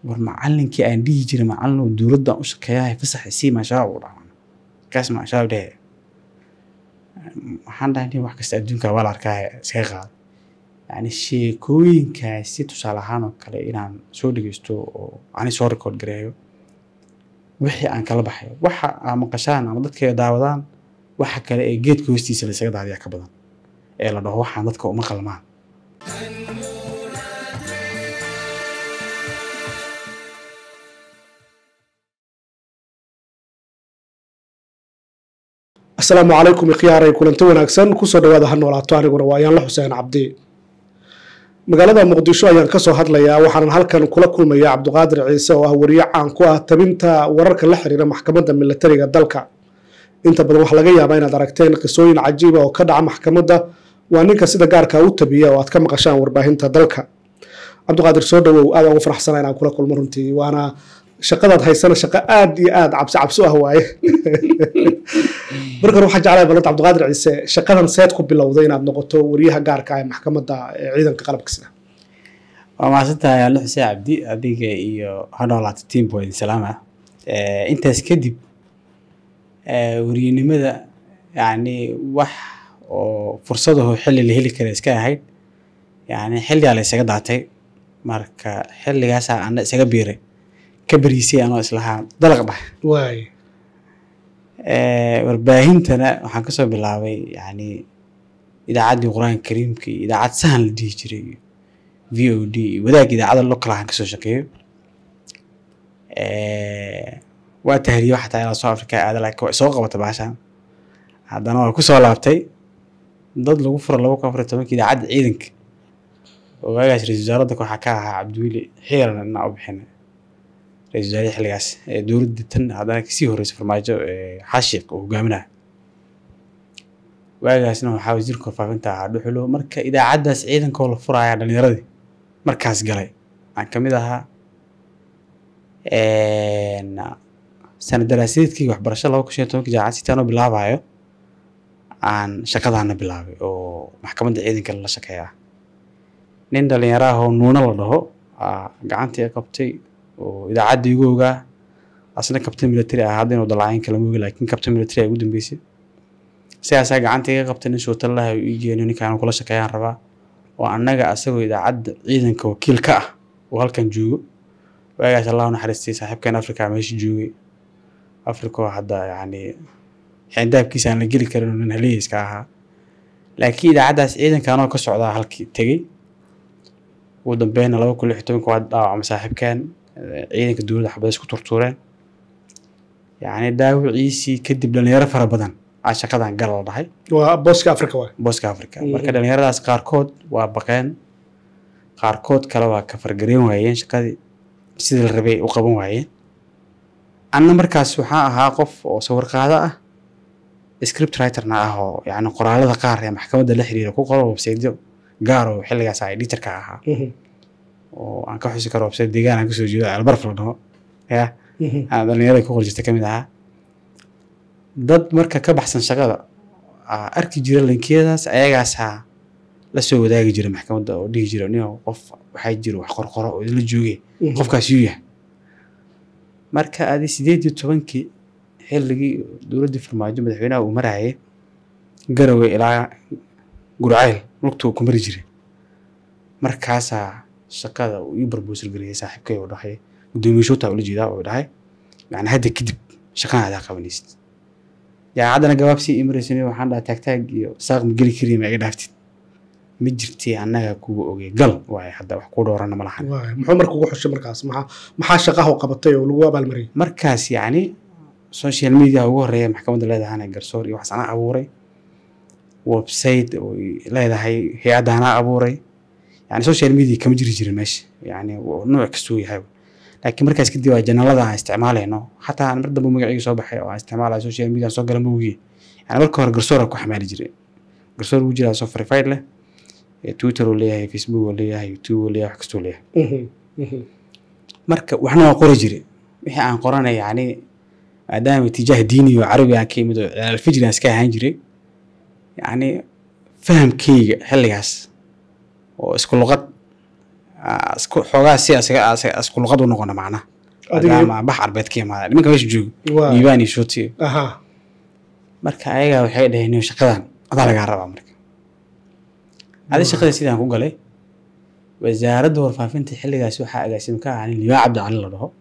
war macalinkii aan dhihi jiray macalin dowladdan u shaqeeyahay fasax isii maashabaab u dhaca kaas maashabaab dhehe waxaan dhahay wax kasta adduunka waa la arkaa iskaga qaada yani sheekooyinkaasi tusaale ahaan oo kale inaan soo dhegeysto oo ani soo record gareeyo wixii aan kala baxayo waxa aa maqashaan ama dadka daawadaan waxa kale ee geedka hoostiisa laysaga daadiyaa ka badan ee la dhaho waxaan dadka uma qalmaan asalaamu calaykum ikhyaaray kulanti wanaagsan kusoo dhawaada ha noolaato aniguna waa ayaanla xuseen cabdi magaalada muqdisho ayaan kasoo hadlayaa waxaanan halkan kula kulmayaa cabdiqaadir ciise oo ah wariye caan ku ah tabinta wararka la xiriira maxkamadda milatariga dalka inta badan waxaa laga yaabaa inaad aragteen qisooyin cajiiba oo ka dhaca maxkamadda waa ninka sida gaarka u tabiya oo aad ka maqashaan warbaahinta dalka cabdiqaadir soo dhawow aad ugu faraxsana inaan kula kulmo runtii waana shaqadaad haysana shaqo aad iyo aad cabsi cabsi u ah waaye markan waxaa jeclahay balanta cabdiqaadir ciise shaqadan seed ku bilowday inaad noqoto wariyaha gaarka ah ee maxkamadda ee ciidanka qalabka sida waa mahadsantahay alle xuseen cabdi adiga iyo hadhoolaata team boyd salaama intaas kadib weriyenimada yani wax oo fursadaho xilli la heli kara iska ahayd yani xilligaa la isaga daatay marka xilligaasaa ana isaga biiray ka beriisay anoo islahaa dalaq dhah waay warbaahintana waxaan kasoo bilaabay yani idaacaddii qur-aanka kariimka iyo idaacad sahan la dhihi jiray iyo v o d iyo wadaag idaacada local ahaan kasoo shaqeeyo waa tahriyo xataa ilaa soo africa aada laakiin waa soo qabata baashaan haddana waa kusoo laabtay dad lagu furo laba kun afar iyo tobanka idaacadda ciidanka oo waagaas ra-isul wasaaradda waxaa ka ahaa cabdiweli xiiran inaa u bixinay ra-isul wasaarihi xilligaas ee dowladda tan haddana kasii horreysay farmaajo xaashiq oo hogaaminaya waagaasna waxaa wasiirka warfaafinta ahaa dhuxulo marka idaacaddaas ciidankoo la furaya dhalinyaradii markaas galay aan kamid ahaa sanad daraasadeedkii waxbarasho laba kun shan iyo tobanka jaamacad sitaan oo bilaabayo aan shaqadaana bilaabay oo maxkamadda ciidanka lala shaqeeya nin dhalinyaro ah oo nuuna la dhaho gacantii qabtay oo idaacadda igu ogaa asna kabtan military ah hadda inuu dalaceen kalama ogi laakiin kabtan military ay ugu dambeysay sidaasaa gacanta iga qabtay nin shuutalaha u iigeeno ninkaan kula shaqeeyaan rabaa oo annaga asagoo idaacadda ciidanka wakiil ka ah oo halkan joogo waagaas allah naxariistay saaxiibkan africa meesha joogay africa oo hadda yacni xindaabkiisa aan la geli karin oo nin haliyeyska ahaa laakiin idaacaddaas ciidanka anoo ka socdaa halkii tegey ugu dambeyna laba kun lix iyo tobanka waa dhaawacma saaxiibkan ciidanka dowladda xabada isku turtuureen yacni dhaawiciisii kadib dhalinyaro fara badan aa shaqadan gal la dhahay waa booska africa waay booska africa marka dhalinyaradaas qaarkood waa baqeen qaarkood kale waa ka fargareen waayeen shaqadii sidii la rabay u qaban waayeen anna markaas waxaa ahaa qof oo sawir qaado ah script writerna ah oo yacni qoraalada qaar ee maxkamadda la xiriira ku qoro websiteyo gaar oo xilligaas a editorka ahaa oo aan ka xusi karo website deegaan aan kasoo jeedo albarf la dhaho ya aan dhalinyarada ku qor jirta kamid ahaa dad marka ka baxsan shaqada arki jira linkiyadaas ayagaasaa la soo wadaagi jira maxkamadda oo dhihi jira nin qof waxaa jira wax qorqoro oo idinla jooge qofkaas yuu yahay marka adi sideed iyo tobankii xilligii dowladdii farmaajo madaxweynaha uu marayay garowe ilaa gurceyl lugtuu ku mari jiray markaasaa shaqada uu ii barboosal geliyay saaxiibkay uu dhahay gudoomiye shuuta ula jeedaa uu dhahay macna hadda kadib shaqana adaa qabanaysid jaamacaddana gabaabsii imaraysan waxaan dhaha taagtaag iyo saaq ma geli kariya ma iga dhaaftid ma jirtay annaga kuga ogey gal waaye hadda wax kuu dhowrana ma lahan muxuu marka ugu xushay markaas maxaa maxaa shaqaha u qabatay oo lagu abaalmariyay markaas yacni social media ugu horeeya maxkamadda leedahana garsoor iyo waxas anaa abuuray website oo leedahay hay-adda anaa abuuray yani social media kama jiri jirin meesha yani nooc kastuu yahay laakiin markaas kadib waa janalada aan isticmaalayno xataa mar dambe magacayga soo baxay oo aan isticmaalayo social media soo gala mawgiye yani marka hore garsoora ku xamaali jiray garsoor ugu jiraa soo verified leh twitter uu leeyahay facebook uu leeyahay youtube uu leeyahay wax kastuu leeyahay marka waxna waa qori jiray wixii aan qoranay yani maadaama tijaah diini oo carabi aan ka yimid oo alfijri aan iska ahaan jiray yani fahamkeyga xilligaas oo isku luqad ah, isku xoogaa si asaga asaga isku luqad u noqona macnaha Adiga- maadaama bax arbeed ka imaada nimanka meesha joogo Waa. diibaan iyo shooti aha marka ayaga waxay dhaheen "Niyow, shaqadan adaa lagaa rabaa marka adi shaqada sidaan ku galay wasaaradda warfaafinta xilligaasi waxaa agaasim ka ahaa nin liibaan cabdi cali la dhaho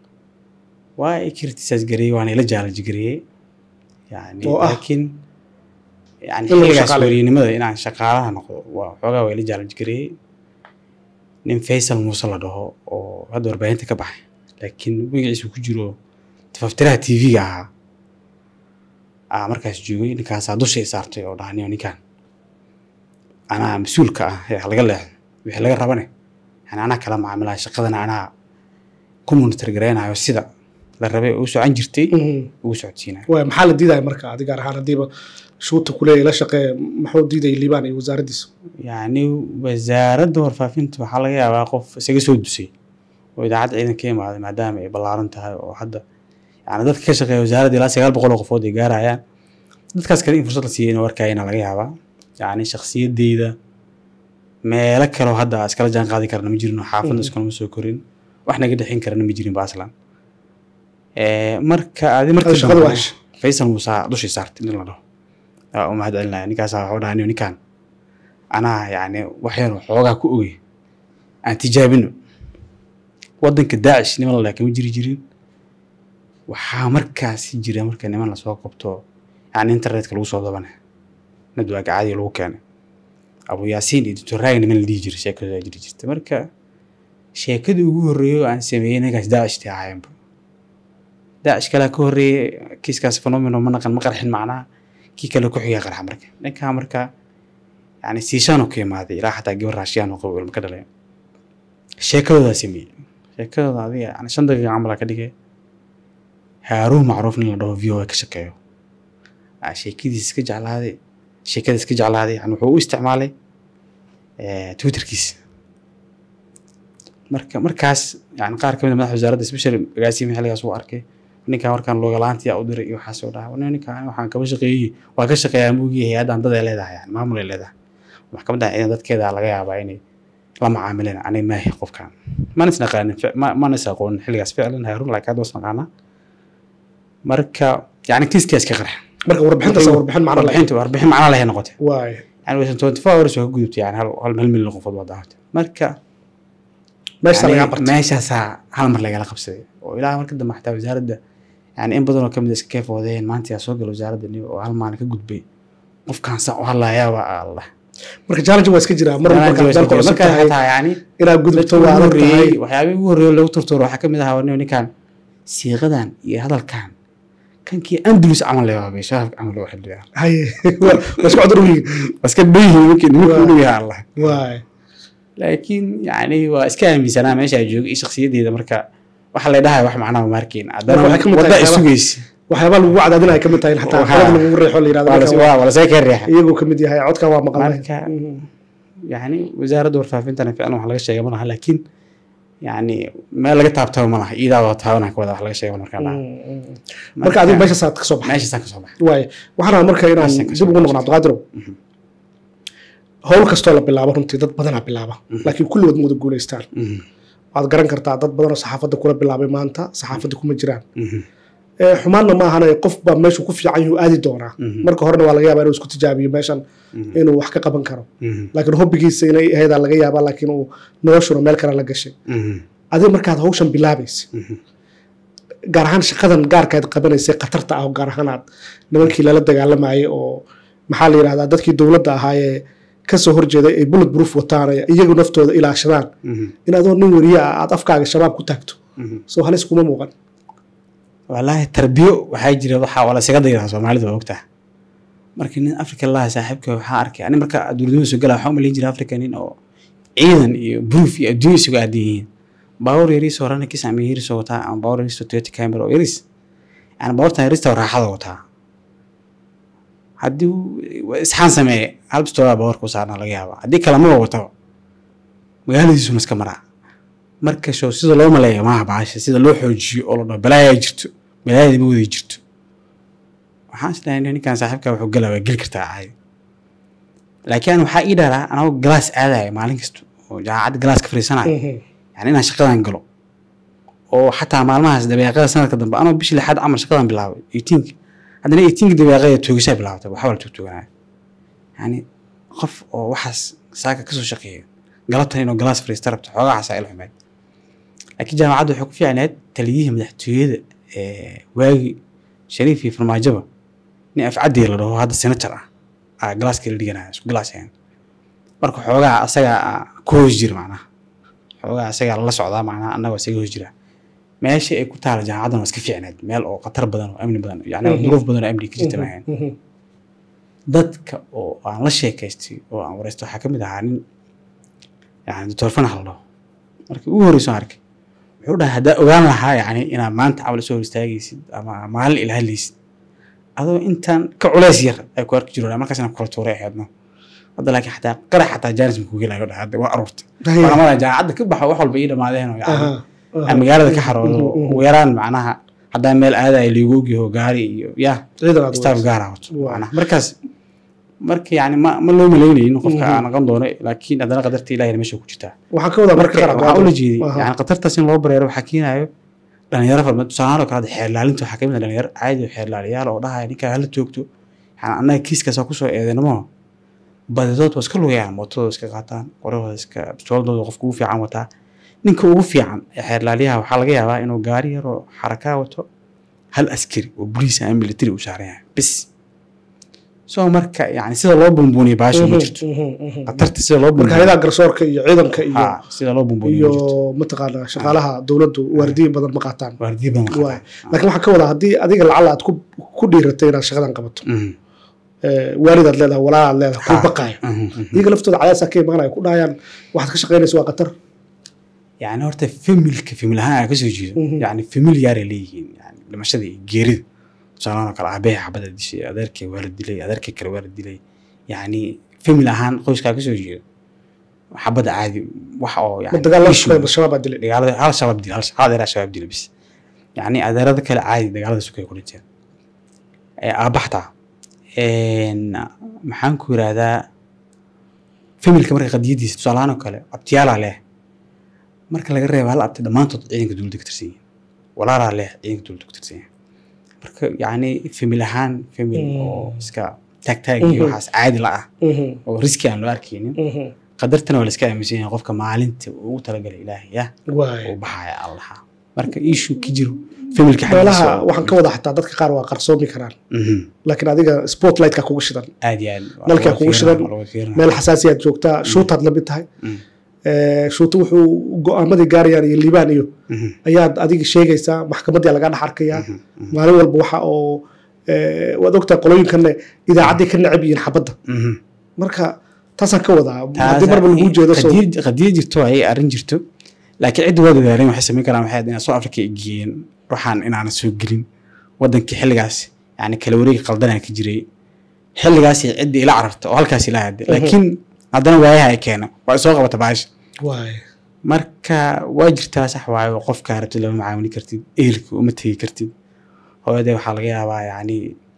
waa i kirtisaas gareeyey waana ila jaalaji gareeyey yani Oo ah. laakiin yani In lagu xilligaas shaqaaleeyo. weriynimada inaan shaqaalaha noqdo waa xoogaa waa ila jaalaji gareeyey nin faysal muuse la dhaho oo hadda warbaahinta ka baxay laakiin magaciisu ku jiro tafaftiraha tv-ga ahaa aa markaas joogay ninkaasaa dusha i saartay oo dhaha "Niyow, ninkaan anaa mas-uulka ah ee laga leexdo wixii laga rabane yani anaa kala macaamilaya shaqadana anaa ku monitor gareynayo sida la rabay oo u socon jirtay Mhm. ugu socodsiinayo waay maxaa la diidaya marka adi gaar ahaan haddiiba shuuta kuleeya la shaqeeya maxuu diidaya liibaan iyo wasaaraddiisa yacni wasaaradda warfaafinta waxaa laga yaabaa qof isaga soo dusay oo idaacadda ciidan ka imaaday maadaama ay ballaaran tahay oo hadda yani dadka ka shaqeeya wasaaradda ilaa sagaal boqol oo qofood ay gaarayaan dadkaas kale in fursad la siiyey inuu arkayana laga yaabaa yacni shakhsiyadeyda meelo kaleo hadda iskala jaan qaadi karana ma jirin oo xaafadda Mhm. iskulama soo korin wax naga dhexin karana ma jirin ba aslan Eh, marka adi markii Hada shaqada dambe- waa heshay. faysal muuse dushii saartay nin la dhaho aa u mahad celinaya ninkaasaa waxuu dhahay "Niyow, ninkaan anaa yacni wax yar oo xoogaa ku ogey aan tijaabino waddanka daacish niman la kama jiri jirin waxaa markaasi jira marka niman lasoo qabto yani internetka lagu soo dabane nadwaaga caadiga lagu keenay abu yaasiin iyo doctor raag niman la dhihi jiray sheekadooda jiri jirta marka sheekadii ugu horreeyay oo aan sameeyey ninkaas daacishtii ahaayenba daacish kalea ka horreeyey kiiskaas phenomeno ma naqan ma qarxin macnaha kii kale ku xigaa qarxa marka ninkaa marka yani siishaanoo ka imaaday ilaa xataa gabar raashiyaan oo qabo ilma ka dhalay sheekadoodaa sameeyey sheekadooda adiga yani shan daqiiqa camalaa ka dhigay haaruun macruuf nin la dhaho v o a ka shaqeeyo aa sheekadiis iska jeclaaday sheekada iska jeclaaday yani wuxuu u isticmaalay eh, twitterkiisa marka markaas yani qaar kamid a madaxa wasaaradda special agaasimi xilligaas uu arkay ninkan markaan loogalaanti yaa u diray iyo waxaas oo dhaha "Nin- ninkan waxaan kaba shaqeeyey waa ka shaqeeyaa moogii hay-addan dad ay leedahay yani maamul ay leedahay maxkamadda ciidan dadkeeda laga yaabaa inay la macaamileen anay maahi qofkan mana is naqaanin fic- ma- mana is aqoonin xilligaas ficlan haarun laakiin hadda was naqaanaa marka yani kiiskaa iska qarxa marka warbixintaas waa warbixin macno leh warbixinta warbixin macno leh noqotay waay yani waysan twenty four hours waa ka gudubtay yani hal hal hal milyan qofood waa daawatay marka meesha yani lagaa bartay meeshaasaa hal mar lagala qabsaday oo ilaa marka dambe xataa wasaaradda yani in badan oo kamid a iska keefoodeen maanta yaa soo gala wasaaradda nin oo hal maalin ka gudbay qofkaan saa u hadlayaa waa allah marka challenge waa iska jiraa mar walba markaad dalka cusub marka tahay xataa yani inaad gudubto waa adag tahay waxyaabihii ugu horreeyay lagu turtuuro waxaa kamid ahaa nin ninkan siiqadan iyo hadalkan kankii andalus camal le waabay shabaabka camal loo xildhiyaa haye waa waa isku cudur yihiin iska dhoyihin ninkii nimanka Waa. u dhow yahay allah waay laakiin yani waa iska aaminsanaa meesha ay joogo iyo shakhsiyaddeeda marka waxa la dhahay wax macnaha ma arkin haddana Marka waxay ka mid wadda tahay ay waxyaaba- sugaysa waxyaabaa lagu wacdaadina ay ka mid tahay in xataa Waxaa- qalad lagugu reexo la yirahdo waa ninkan la- waa- waa waa lasee ka reexa iyagoo ka mid yahay codkan waa maqalnay marka yani wasaaradda warfaafintana ficlan wax laga sheega ma laha laakiin yani meel laga taabtaba ma laha iidaa wada taabanaa ka wada wax laga sheega markaa laha marka adigu meesha saad ka soo baxay meeshaasaan ka soo baxay waay waxaan rabaa marka inaan Meeshaan ka dib soo ugu noqon baxay. cabdiqaadirow howl kastoo la bilaabo runtii dad badanaa bilaaba laakiin kulligood ma wada guulaystaan Mhm, waad garan kartaa dad badan oo saxaafadda kula bilaabay maanta saxaafadda kuma jiraan mhm, Eh, xumaanna ma ahana qof baa meeshu ku fiican yuu aadi doonaa Mhm. marka horena waa laga yaabaa inuu isku tijaabiyo meeshan mhm, inuu wax ka qaban karo mhm, laakiin hobbigiisa inay ahaydaan laga yaabaa laakiin uu noloshuna meel kale la gashay mhm, adiga markaad hawshan bilaabaysa mhm, gaar ahaan shaqadan gaarkaad qabanaysay khatarta ah oo gaar ahaan aad nimankii lala dagaalamayay oo maxaa la yidhahdaa dadkii dowladda ahaayee kasoo horjeeday ay bullet proof wataan ee iyagu naftooda ilaashadaan mhm, in adoo nin weriye ah aad afkaaga shabaab ku taagto mhm. soo halis kuma muuqan wallaahi tarbiyo waxaa jira waxaa waa lasaga dayraa soomaalida waa ogtaha marka nin africa laha saaxiibka waxaa arkay ani marka dowladnimada soo gala waxaa u malayn jira africa nin oo ciidan iyo proof iyo adduunya isugu aadan yihiin baawur yariisoo rana kis ama yariisoo wataa ama baawur yariisoo toyota camera oo yariis yani baawurtan yariista oo raaxada wataa haddii uu isxaan sameeye hal bistoodaa baawurka u saarnaa laga yaabaa haddii kale maba wataba magaaladiisuna iska maraa marka show sida loo maleeya maaha baasha sida loo xoojiyo oo la dhaho balaayaa jirto balaayada ma wada jirto waxaan isleeyahay ninkan saaxiibka wuxuu galaa waa geli kartaa caadi laakiin waxaa ii dharaa anagoo galaas aadaya maalin kasta oo jaamacadda galaaska fariisanayo Mhm. yani inaan shaqadan galo oo xataa maalmahaas dabeeqada sanadka dambe anoo bishii lixaad camal shaqadan bilaabay eighteenka haddana eighteenka dabeeqada toogisaa bilaabatay waxba la toogtooganaya yani qof oo waxaas saaka kasoo shaqeeya galabtan inuu galaas fariista rabto xoogaa xasaa il xumeyd laakiin jaamacadda waxay ku fiicneed taliyihii madaxtooyada ee waagi shariif iyo farmaajoba nin afcadii la dhaho hadda senator ah aa galaaskii la dhiganaya isku galaasayaan marka xoogaa asagaa ku hoos jira macnaha xoogaa asagaa lala socdaa macnaha annagoo isaga hoos jira meesha ay ku taala jaamacaddan waa iska fiicneed meel oo khatar badan oo amni badan yani Mhm. duruuf badan oo amni ka jirta maahayn Mhm. dadka oo aan la sheekaystay oo aan wareysto waxaa ka mid ahaa nin yani doctor fanax la dhaho markii ugu horreyso aan arkay wuxuu dhahay haddaa ogaan lahaa yani inaad maanta camal soo hor istaagaysid ama maalin ila hadlaysid adoo intaan ka culays yar ay ku arki jiraan markaasna kala tuuray ahaydno hadda laakiin xataa qarax xataa jaanis ma kugu helayo dhahay hadda waa aruurtay Haya. waa mara jaamacadda ka baxo wax walba ii dhamaadeen oo yani Aha. Aha. aan magaalada ka xaroodo Mhm, mhm. ugu yaraan macnaha haddaa meel aadaya liigu ogyaho gaari iyo yaa ciidan aad staff wadato. gaara wato Waa. macnaha markaas marka yani ma ma loo malaynaynin qofka Mhm. aan aqan doono laakiin haddana qadarta ilahina meesha ku jirtaa waxaan ka wadaa marka marka qaar waxaa ula jeeday Aha. yani qatartaas in loo bareero waxaa keenayo dhalinyaro farma tusaalahaan oo kale hadda xeerlaalinta waxaa kamid ah dhalinyaro caadi oo xeerlaaliyaal oo dhahaya ninkaa hala joogto yani annaga kiiskaasa kusoo eedeynamo badidood waa iska lugayaan mootadooda iska qaataan qorahooda iska bistooladooda qofka ugu fiican wataa ninka ugu fiican ee xeerlaaliyaha waxaa laga yaabaa inuu gaari yar oo xarakaa wato hal askari oo boliis ama military uu saaran yahay bis so marka yani sida loo buunbuuniyo baasha ma jirto Mhm, mhm. qatarta sida loo marka buunbuuniyo hayadaha garsoorka iyo ciidanka iyo ha sida loo buunbuuniyo iyo ma jirto mataqaanaa shaqaalaha dowladdu waardiyin badan ma qaataan waardiye badan ma Waay. qabaan. laakiin waxaan ka wadaa haddii adiga lacala aad ku- ku dhiiratay inaad shaqadan qabato Mhm. eh, waalidaad leedahay walaalaad leedahay ku Ha. baqaaya Mhm, mhm. iyaga laftooda cadaasaa ka imaanaya ku dhahayaan waxaad ka shaqaynaysa waa qatar yani horta familka famil ahaan aa kasoo jeedo Mhm. yani famil yaaray leeyihiin yani dhimashada iyo geerida tusaalahan oo kale aabehe xabada dishay adeerkay waa la dilay adeerkay kale waa la dilay yani famil ahaan qoyskaa kasoo jeedo xabada caadi wax oo ma yani dagaal la issue- shaqeyn shabaab baa dilay dagaalada hal shabaab dil hal hal adeeraa shabaab dila bis yani adeerada kale caadi dagaalada sukay ku dhinteen ee aabaxtaa maxaan ku yirahdaa familka marka qadiyadiisa tusaalahaan oo kale abtiyaalaa leh marka laga reebo hal abti dhammaantood ciidanka dowladda ka tirsan yihiin walaalaa leh ciidanka dowladda ka tirsan yihiin marka yacni famil ahaan famil oo iska taagtaag iyo Mhm. waxaas caadi la ah Mhm, oo riski aan loo arkaynin mhm. qadartana waa la iska aaminsan yahay qofka maalinta ugu talagalay ilaahay yah waay uu baxaya allaha marka issue ka jiro familka meelaha xaggiisa waxaan ka wadaa xataa dadka qaar waa qarsoomi karaan Mhm. laakiin adiga spotlightka kugu shidan aad iyo aad waa Nalkaa laga kugu fiirina, shidan, waa laga fiirina. meel xasaasiyaad joogtaa shuutaad la mid tahay Mm. Eh, shuuta wuxuu go-aamadii gaarayaan iyo liibaan iyo Mhm. ayaad adiga sheegaysaa maxkamaddii lagaa dhex arkayaa Mhm. Mhm. maalin walba waxa oo eh, waad ogtahay qolooyinkanne idaacaddii ka necab yihiin xabadda Mhm. marka taasaan ka wadaa Taas- haddii marba lagu jeedo soo qadiya qadiya jirto ay arrin jirto laakiin cidda waa dadaaleen waxay samayn karaan waxay inaa soo afrika ay geeyeen waxaan inaana soo gelin wadankii xilligaas yani kala wareegi qaldanaa ka jiray xilligaas cidda ila cararta oo halkaas ila hade laakiin haddana waayaha ay keeno waa soo qabata baasha waay marka waa jirtaa sax waayo qofka rabtid lama macaamili kartid ehelka uma tegi kartid hooyadee waxaa laga yaabaa yani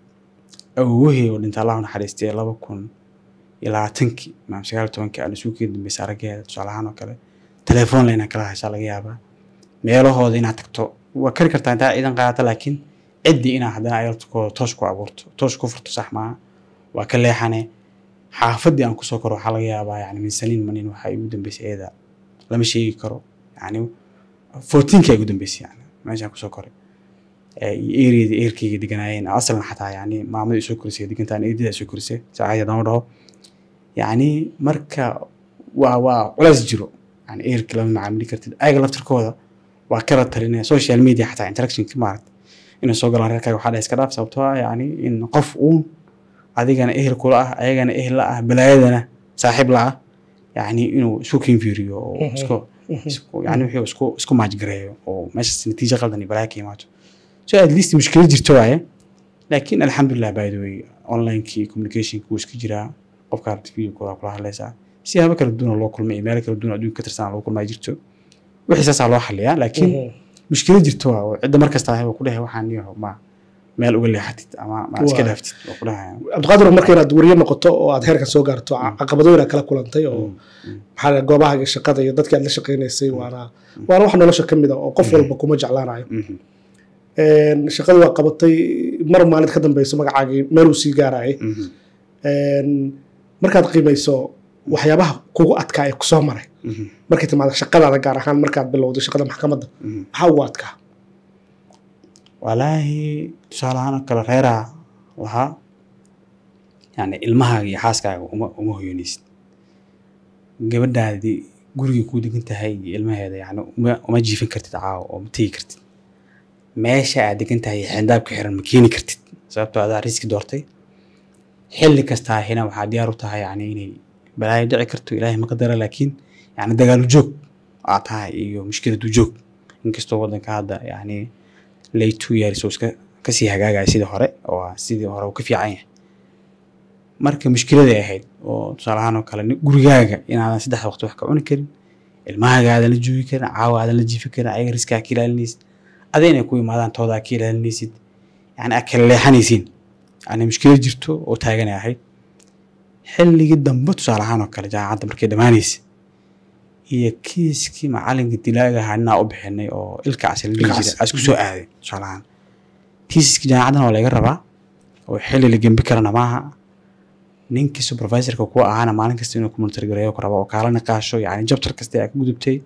awowahey oo dhinta allah u naxariistay laba kun iyo labaatankii maam sagaal iyo tobankii aan isugu dambeysay araggeeda tusaale ahaan oo kale telefoon leyna kala hashaa laga yaabaa meelahooda inaad tagto waa kari kartaa intaa ciidan qaadata laakiin ciddii inaad haddana ayalkooda toos ku abuurto toos ku furto sax maaha waa ka leexane xaafaddii aan kusoo koro waxaa laga yaabaa yani min saniin manin waxaa igu dambeysay eeda lama sheegi karo yani fourteenka igu dambeysay yani meeshaan kusoo koray ee, iyo ereydii eerkayga deganaayeen asalna xataa yani maamadii soo korisay degantaan eedada soo korisay saacadii haddama dhaho yani marka waa waa culays jiro yani eerka lama macaamili kartid ayaga laftirkooda waa kala talinaya social media xataa interactionka maaragta inay soo galaan reerkaaga waxaa dhahay iska dhaaf sababtoo ah yani in qof uun adigana ehel kula ah ayagana ehel la ah balaayadana saaxiib la ah yani inuu isku kinfiiriyo oo Mhm. isku isku yani wixii isku isku maajgareeyo oo meeshaas natiijo qaldan iyo balaayo ka imaato so at least mushkilad jirto waaye laakiin alxamdulilah by the way onlinekii communicationki wuu iska jiraa qofka aragti video kula kula hadlaysaa siyaabo kala duwan oo loo kulmay iyo meelo kala duwan oo adduunka ka tirsan loo kulmaa jirto wixii saasaa loo xaliyaa laakiin mushkilad jirto waa oo cidda markasta ahay ku dhahay waxaan iyo ma meel uga leexatid ama ma iska Waa. dhaaftid oo ku dhahaya cabdiqaadir marka inaad wariye noqoto oo aad heerka soo gaarto caqabadooyin aad kala kulantay oo maxaa la- goobaha shaqada iyo dadkii aad la shaqaynaysay waana waana wax nolosha ka mid a oo qof walba kuma jeclaanayo Mhm. Een, shaqadii waa qabatay mar maalin ka dambeyso magacaagii meel uu sii gaarayay Mhm. Een, markaad qiimayso waxyaabaha kugu adkaa ee kusoo maray Mhm. markay timaado shaqadaada gaar ahaan markaad bilowday shaqada maxkamadda Mhm. maxaa ugu adkaa walaahi tusaale ahaan oo kale reeraa lahaa yani ilmahaaga iyo xaaskaaga uma uma hoyanaysid gabadhaadii gurigay kuu degan tahay iyo ilmaheeda yani uma uma jiifin kartid caawa oo ma tegi kartid meesha aad degan tahay iyo xindaabka xiran ma keeni kartid sababtoo adaa riski doortay xilli kastaa hina waxaa diyaar u tahay yani inay balaayo dhici karto ilaahay ma qadara laakiin yani dagaalu joog aa tahay iyo mushkiladu joog inkastoo waddanka hadda yani late two years oo iska kasii hagaagaya sidii hore oo ah sidii hore uu ka fiican yahay marka mushkiladay ahayd oo tusaale ahaan oo kale nin- gurigaaga inaadan saddex waqti wax ka cuni karin ilmahaaga aadan la joogi karin caawa aadan la jiifi karin ayaga riskaa ka ilaalinaysid ada inay ku imaadaan toodaa ka ilaalinaysid yani aad kala leexanaysiin yani mushkilad jirto oo taaganay ahayd xilligii dambe tusaale ahaan oo kale jaamacadda markay dhammaanaysa iyo kiiskii macalinka dilaaga ahaa ninaa u bixinay oo ilka casal dhihi Ilka jira cas. isku soo aaday tusaale ahaan kiiskii jaamacaddana waa laga rabaa oo xilli la gembi karana maaha ninkii supervisorka kuwa ahaana maalin kasta inuu communitar gareeyo ku rabo oo kaala niqaasho yani jabtar kasta aa ka gudubtay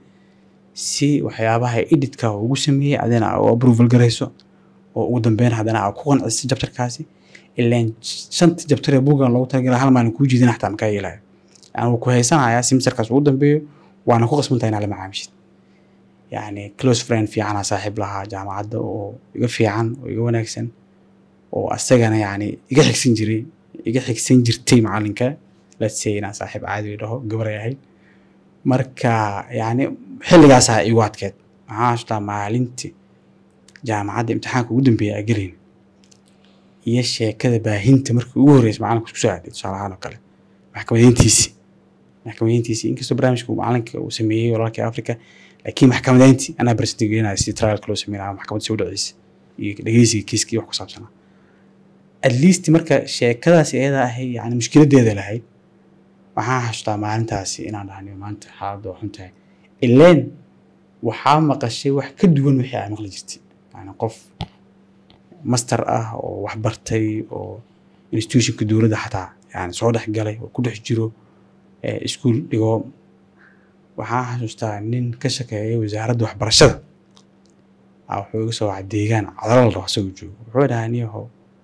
si waxyaabaha editka ugu sameeyey adina aa u approval garayso oo ugu dambeyn haddana aa ku qancisay jabtarkaasi ilaan shanta jabtar ee buuggan loogu talagalay hal maalin kuu jiidin xataa makaa yeelayo yani wuu ku haysanayaa semesterkaas ugu dambeeyo waana ku qasbantahay inaad la macaamishid yani close friend fiicanaa saaxiib lahaa jaamacadda oo iga fiican oo iga wanaagsan oo asagana yani iga xigsan jiray iga xigsan jirtay macalinka let's say inaan saaxiib caadi dhaho gabaray ahayd marka yani xilligaasaa igu adkeed maxaa xasuustaa maalintii jaamacadda imtixaanka ugu dambeeya aa gelayn iyo sheekada baahinta markii ugu horreysay macalinka isku soo aaday tusaale ahaan oo kale maxkamadeyntiisii maxkamadeyntiisii inkastoo barnaamijka uu macalinka uu sameeyey walaalkii africa laakiin maxkamadeyntii anaa barsanta gelinaya si trialka loo sameynaya maxkamadda soo dhaceysa iyo dhegeysiga kiiskii wax ku saabsanaa at least marka sheekadaas iyada ahay yani mushkiladeeda lahayd waxaan xasuustaa maalintaasi inaan dhahniyo maanta xaaladda waa xun tahay ileen waxaa maqashay wax ka duwan wixii aa maqli jirtay yani qof master ah oo wax bartay oo institutionka dowladda xataa yani soo dhex galay oo ku dhex jiro eh, iskuul dhigo waxaan xasuustaa nin ka shaqeeya wasaaradda waxbarashada aa wuxuu iga soo wacay deegaan cadalo la dhaho asagoo joogo wuxuu dhahaa niyahow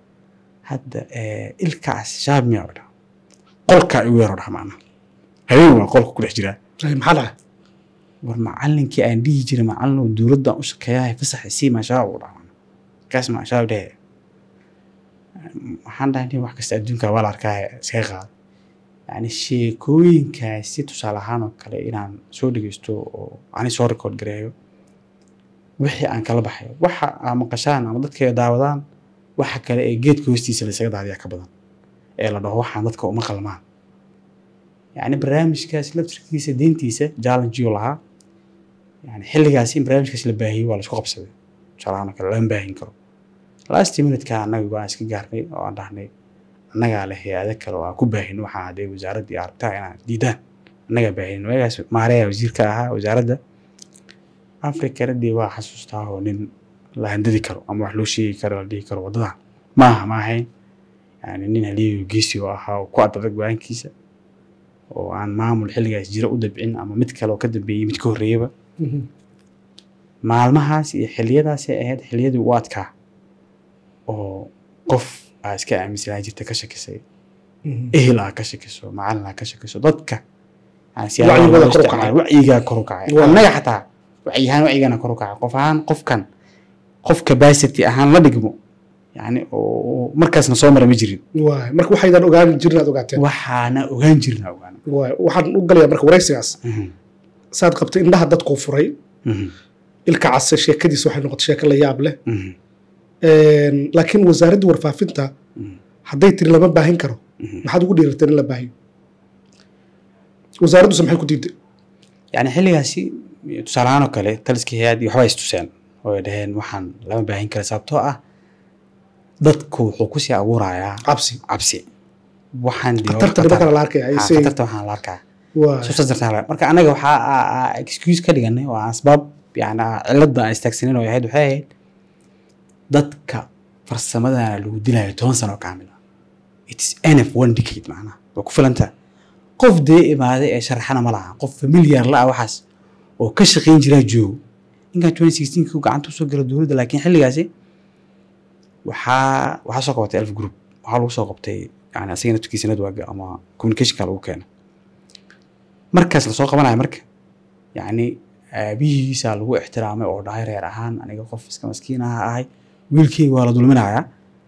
hadda eh, ilkaas shaab miyaa dhaha qolkaa igu yaro dhaha macnaha habeen waa qolka ku dhex jiraa Ay, maxaa dhahay war macalinkii aan dhihi jiray macalin oo dowladdan u shaqeeyahay fasaxa sii maashaab u dhaha kaas maashaab dhehe waxaan dhahay nin wax kasta adduunka waa la arkaa iskaga qaada yani sheekooyinkaasi tusaale ahaan oo kale inaan soo dhegeysto oo ani soo record gareeyo wixii aan kala baxayo waxa aa maqashaan ama dadka ay daawadaan waxa kale ee geedka hoostiisa la isaga daadiyaa ka badan ee la dhaho waxaan dadka uma qalmaan yani barnaamijkaas laftirkiisa deyntiisa challengeyo lahaa yani xilligaasi in barnaamijkaas la baahiyey waa la isku qabsaday tusaale ahaan oo kale lama baahin karo last minutka annaga waan iska gaarnay oo aan dhahnay annagaa leh hay-ado kale oo aan ku baahin waxaa hadee wasaaraddii aragtaa inaan diidaan annagaa baahinin waagaas maareya wasiirka ahaa wasaaradda afrikana dee waa xasuustaa oo nin la handadi karo ama wax loo sheegi karo la dhihi karo waddadan maaha ma ahayn yani nin haliyayo geesi oo ahaa oo ku adadag go-aankiisa oo aan maamul xilligaas jira u dabcin ama mid kale oo ka dambeeyey mid ka horreeyaba Mhm. maalmahaas iyo xilliyadaasay ahayd xilliyadii u adkaa oo qof aa iska aaminsanaa jirta ka shakisay Mhm. ehel aa ka shakiso macalin aa ka shakiso dadka yani Wacyigooda siyaabaha loo kor u isticmaalo, kacay. wacyigaa kor u kacay Waa. annaga xataa wacyi ahaan wacyigana kor u kacay qof ahaan qofkan qof capacity ahaan la dhigmo yani oo markaasna soo mara ma jirin waay marka waxaydan ogaan jirin aad ogaateen waxaana ogaan jirna ogaana waay waxaan u galayaa marka waraysigaas Mhm, saad qabtay indhaha dadkuu furay mhm, ilka case sheekadiisa waxay noqotay sheeko la yaab leh mhm, Een, laakiin wasaaradda warfaafinta mhm, hadday tiri lama baahin karo mhm. maxaad ugu dhiirateen in la baahiyo wasaaraddusa maxay ku diiday yani xilligaasi tusaale ahaan oo kale taliskii hay-addii waxba istuseen oo ay dhaheen waxaan lama baahin kara sababtoo ah dadku wuxuu kusii abuurayaa cabsi cabsi waxaan dee- khatarta nimankana la arkaya ay Ha, say khatarta waxaan la arkaa waa soo dartaa la- marka anaga waxaa aa- aa excuse ka dhiganay oo aan asbaab yani aa cilada aan istaagsanin oo ahayd waxay ahayd dadka farsamadana lagu dilayo toban sano oo kaamil ah its nf one decade macnaha waa ku filantaa qof dee imaaday ee sharaxana ma laha qof familiar la ah waxaas oo ka shaqayn jiraa joogo ninkan twenty sixteen ku gacanta usoo gala dowladda laakiin xilligaasi waxaa waxaa soo qabatay elf group waxaa lagu soo qabtay yani asagana tukiisa network ama communicationka lagu keena markaas lasoo qabanayo marka yacni aabihiisaa lagu ixtiraamay oo dhahay reer ahaan aniga qof iska maskiin aha ahay wiilkeyga waa la dulminayaa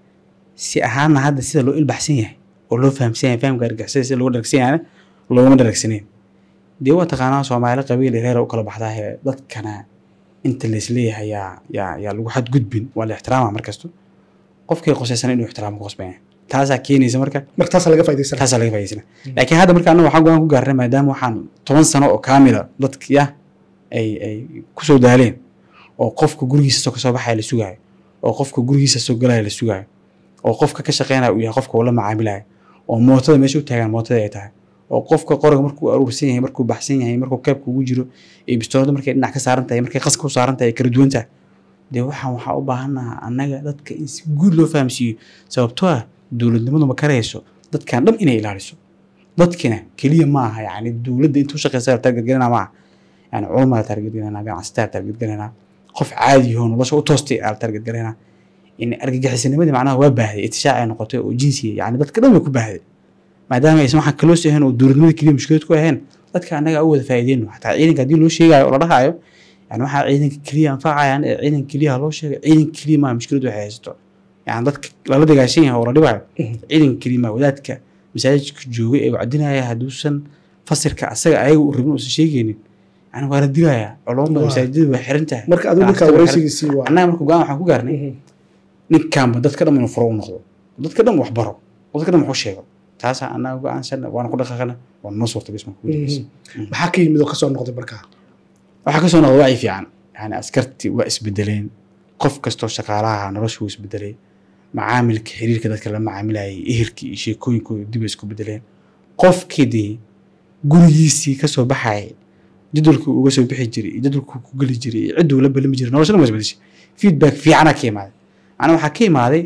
si ahaanna hadda sida loo ilbaxsan yahay oo loo fahamsan yahay fahamka argixisada sida loogu dharagsan yahayna looguma dharagsaneyn dee waa taqaanaa soomaali qabiil iyo reera u kala baxdaahe dadkana inta laisleeyahay yaa yaa yaa lagu xadgudbin waa la ixtiraama markasto qofkii qosaysan inuu ixtiraamo ku qosbaya taasaa keenaysa marka marka taasaa laga faa'iidaysanaa taasaa laga faa'iidaysana laakiin hadda marka anaga waxaan go-aan ku gaarnay maadaama waxaan toban sano oo kaamila dadkiya ay ay kusoo daaleen oo qofka gurigiisa soo kasoo baxaya la sugaayo oo qofka gurigiisa soo galaya la sugaayo oo qofka ka shaqeynaya uu yahay qofka uu la macaamilayo oo mootada meesha u taagan mootada ay tahay oo qofka qoriga markuu aruursan yahay markuu baxsan yahay markuu keebka ugu jiro iyo bistoolada markay dhinac ka saaran tahay markay qaska u saaran tahay ay kala duwan tahay dee waxaan waxaa u baahannaha annaga dadka in si guud loo fahamsiiyo sababtoo ah dowladnimadu ma karayso dadkan dhan inay ilaaliso dadkina keliya ma aha yani dowladda intuu shaqeysa la targetgelinaa ma aha yani culamaa la targetgelinaa ganacsataa la targetgelinaa qof caadi oo nolosha u toostay aa la targetgelinaa in argagixisanimadii macnaha waa baahday itishaac ay noqotay oo jinsiya yani dadka dhan way ku baahday maadaama aysan waxaan kaloo ahayn oo dowladnimada keliya mushkilad ku ahayn dadka annaga u wada faa'iideyno xataa ciidanka haddii loo sheegayo oo la dhahayo yani waxaa ciidanka keliya anfacayaan ee ciidanka keliya ha loo sheegay ciidanka keliya maa mushkilad waxay haysato yani dadka lala dagaashan yahay oo la dhibayo ciidanka keliya maa wadaadka masaajidka joogay ee wacdinaya hadduusan fasirka asaga ayaga u rabin uusan sheegaynin yani waa la dilayaa culumada Waa. masaajidada way xiran tahay marka adigu ninkaa Ganacsatada way xiran- wareysigiisii waa annaga marka go-aan waxaan ku gaarnay Mhm. ninkaanba dadka dhan inuu furo u noqdo dadka dhan wax baro oo dadka dhan wax u sheego taasaa annaga go-aansan waana ku dhaqaaqana waa noo suurta bisma Mhm. maxaa ka yimid oo kasoo noqday markaa waxaa kasoo noqda wacyi fiican yani askartii waa isbedeleen qof kastoo shaqaalaha noloshu wuu isbedelay macaamilka xiriirka dadka la macaamilayay ehelkii iyo sheekooyinkooda dib ay isku bedeleen qofkii dee gurigiisii kasoo baxayay jadwalkii uga soo bixi jiray iyo jadwalkii ku geli jiray iyo cidduu la balimi jiray nolosha dhan waa isbedeshay feedback fiicana ka imaaday macnaa waxaa ka imaaday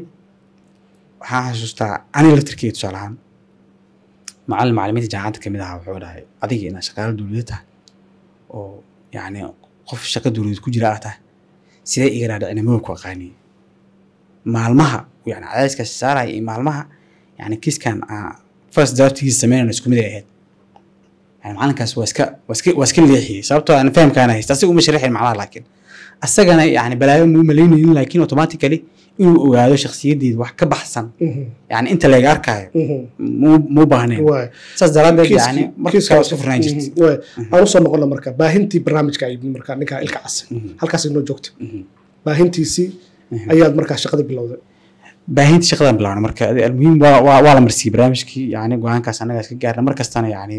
waxaan xasuustaa aniga laftirkeyga tusaale ahaan macallin macallimiinta jaamacadda kamid ahaa wuxuu dhahay adiga inaad shaqaalo dowladda tahay oo yacni qof shaqo dowladeed ku jira ah tahay sidee iga dhaadhicina maba ku aqaaniye maalmaha yani cadaadiskaas saaraya iyo maalmaha yani kiiskan aa first draftigiisa sameynayno isku mid ay ahayd yani macalinkaas waa iska waa iska waa iska leexiyey sababtoo aan fahamkaana haysta asiga uma sharaxin macnaha laakiin asagana yani balaayo muu malaynaynin laakiin automatically inuu ogaado shakhsiyaddeeda wax ka baxsan Mhm. yani inta layga arkaayo Mhm. muu muu baahnayn waay saas daraadeed Kiiskii- yani marka kiiskaas- kale isku furnaan jirtay Mhm. waay aan usoo noqona marka baahintii barnaamijka ay marka ninkaa ilka cas Mhm. halkaas inoo joogta Mhm. baahintiisii Mhm. ayaad markaa shaqadii bilowday baahinta shaqadan bilaabna marka adi- almuhiim waa waa waa la marsiiyey barnaamijkii yani go-aankaas annagaa iska gaarna mar kastana yani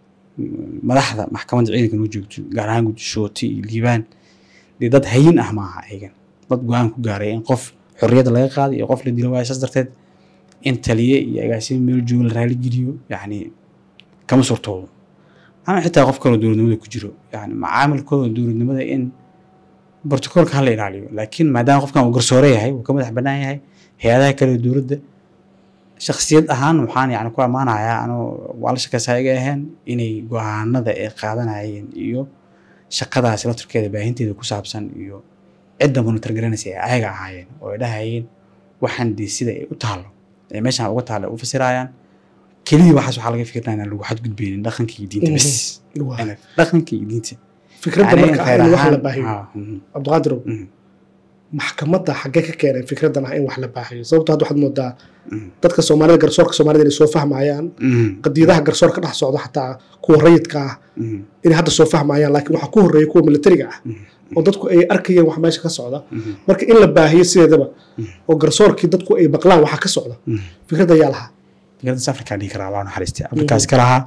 mm, madaxda maxkamadda ciidanka noo joogto gaar ahaan gudishooti iyo liibaan dee dad hayin ah maaha ayagan dad go-aan ku gaaray in qof xorriyadda laga qaado iyo qof la dilo waayo saas darteed in taliye iyo agaasimo meel joogo la raali geliyo yani kama suurtoodo ama xitaa qof kaloo dowladnimada ku jiro yani macaamilkooda dowladnimada in brotocoolka hala ilaaliyo laakiin maadaama qofkan uu garsoore yahay uu ka madax bannaan yahay hay-adaha kale ee dowladda shakhsiyad ahaan waxaan yani ku ammaanayaa anuu waa la shakaysaa iga ahayn inay go-aanada ay qaadanayeen iyo shaqadaasi laftarkeeda baahinteeda ku saabsan iyo cidda monitor garanaysa ay ayaga ahaayeen oo ay dhahayeen waxaan dee sida ay u taalo ee meeshaan uga taalo ay u fasirayaan keliya waxaas waxaa laga fikirnaa inaan lagu xadgudbeynin dhaqanka iyo diinta bes Waay. Inay- dhaqanka iyo diinta fikradda Yani marka ah khayr in wax la ahaan- baahiyo ah, mhm, cabdiqaadirow mhm, maxkamadda xaggee ka keenay fikraddan ah in wax la baahiyo sababto hadda waxaad moodaa mhm, dadka soomaalida garsoorka soomaalida inay soo fahmayaan mhm, qadiyadaha garsoorka dhex socda xataa kuwa rayidka ah mhm, inay hadda soo fahmayaan laakiin waxaa ku horreeya kuwa militariga ah mhm, oo dadku ay arkayeen wax meesha ka socda mhm, marka in la baahiyo sideedaba Mhm. oo garsoorkii dadku ay maqlaan waxa ka socda mhm. fikradda ayaa lahaa fikraddaas afrikaan dhihi karaa waa naxariistay afrikaas ka lahaa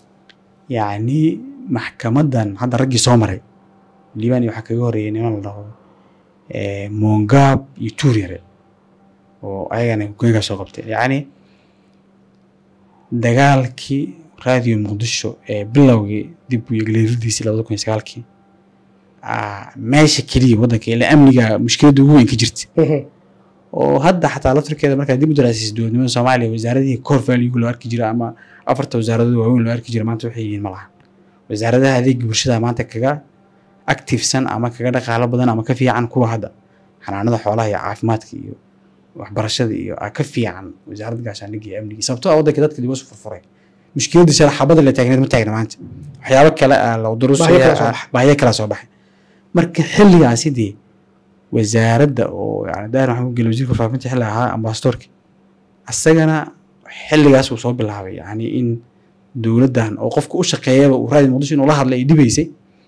yacni maxkamadan hadda raggii soo maray liibaan iyo waxaa kaga horreeyay niman la dhaho eh, mongab iyo tuuryare oo ayagana hoggaankaa soo qabtay yacni dagaalkii raadiyo muqdisho ee bilowgii dib u yegleeridiisii labada kun iyo sagaalkii ah, meesha keliya waddanka ilaa amniga mushkiladda ugu weyn ka jirta oo hadda xataa laftirkeeda markaa dib u daraasiisa dowladnimada soomaaliya wasaaradihii core value loo arki jira ama afarta wasaaradood waaweyn loo arki jira maanta waxay yihiin ma laha wasaaradaha adeega bulshada maanta kaga activesan ama kaga dhaqaalo badan ama ka fiican kuwa hadda xanaanada xoolaha iyo caafimaadka iyo waxbarashada iyo aa ka fiican wasaaradda gaashaandhigga iyo amniga sababtoo ah waddanka dadka dib usu furfuray mushkiladda shala xabada la taagneed ma taagna maanta waxyaabo kale aa la Baahiyo kala soo durusaya baxay. baahiyo kala soo baxay marka xilligaasi dee wasaaradda oo yani daahir maxamuud geli wasiirka faafinta xilli ahaa ambasadorka asagana xilligaas uu soo bilaabay yani in dowladdan oo qofka u shaqeeyaba uu raadi muqdisho inuu la hadlay ay dhibaysay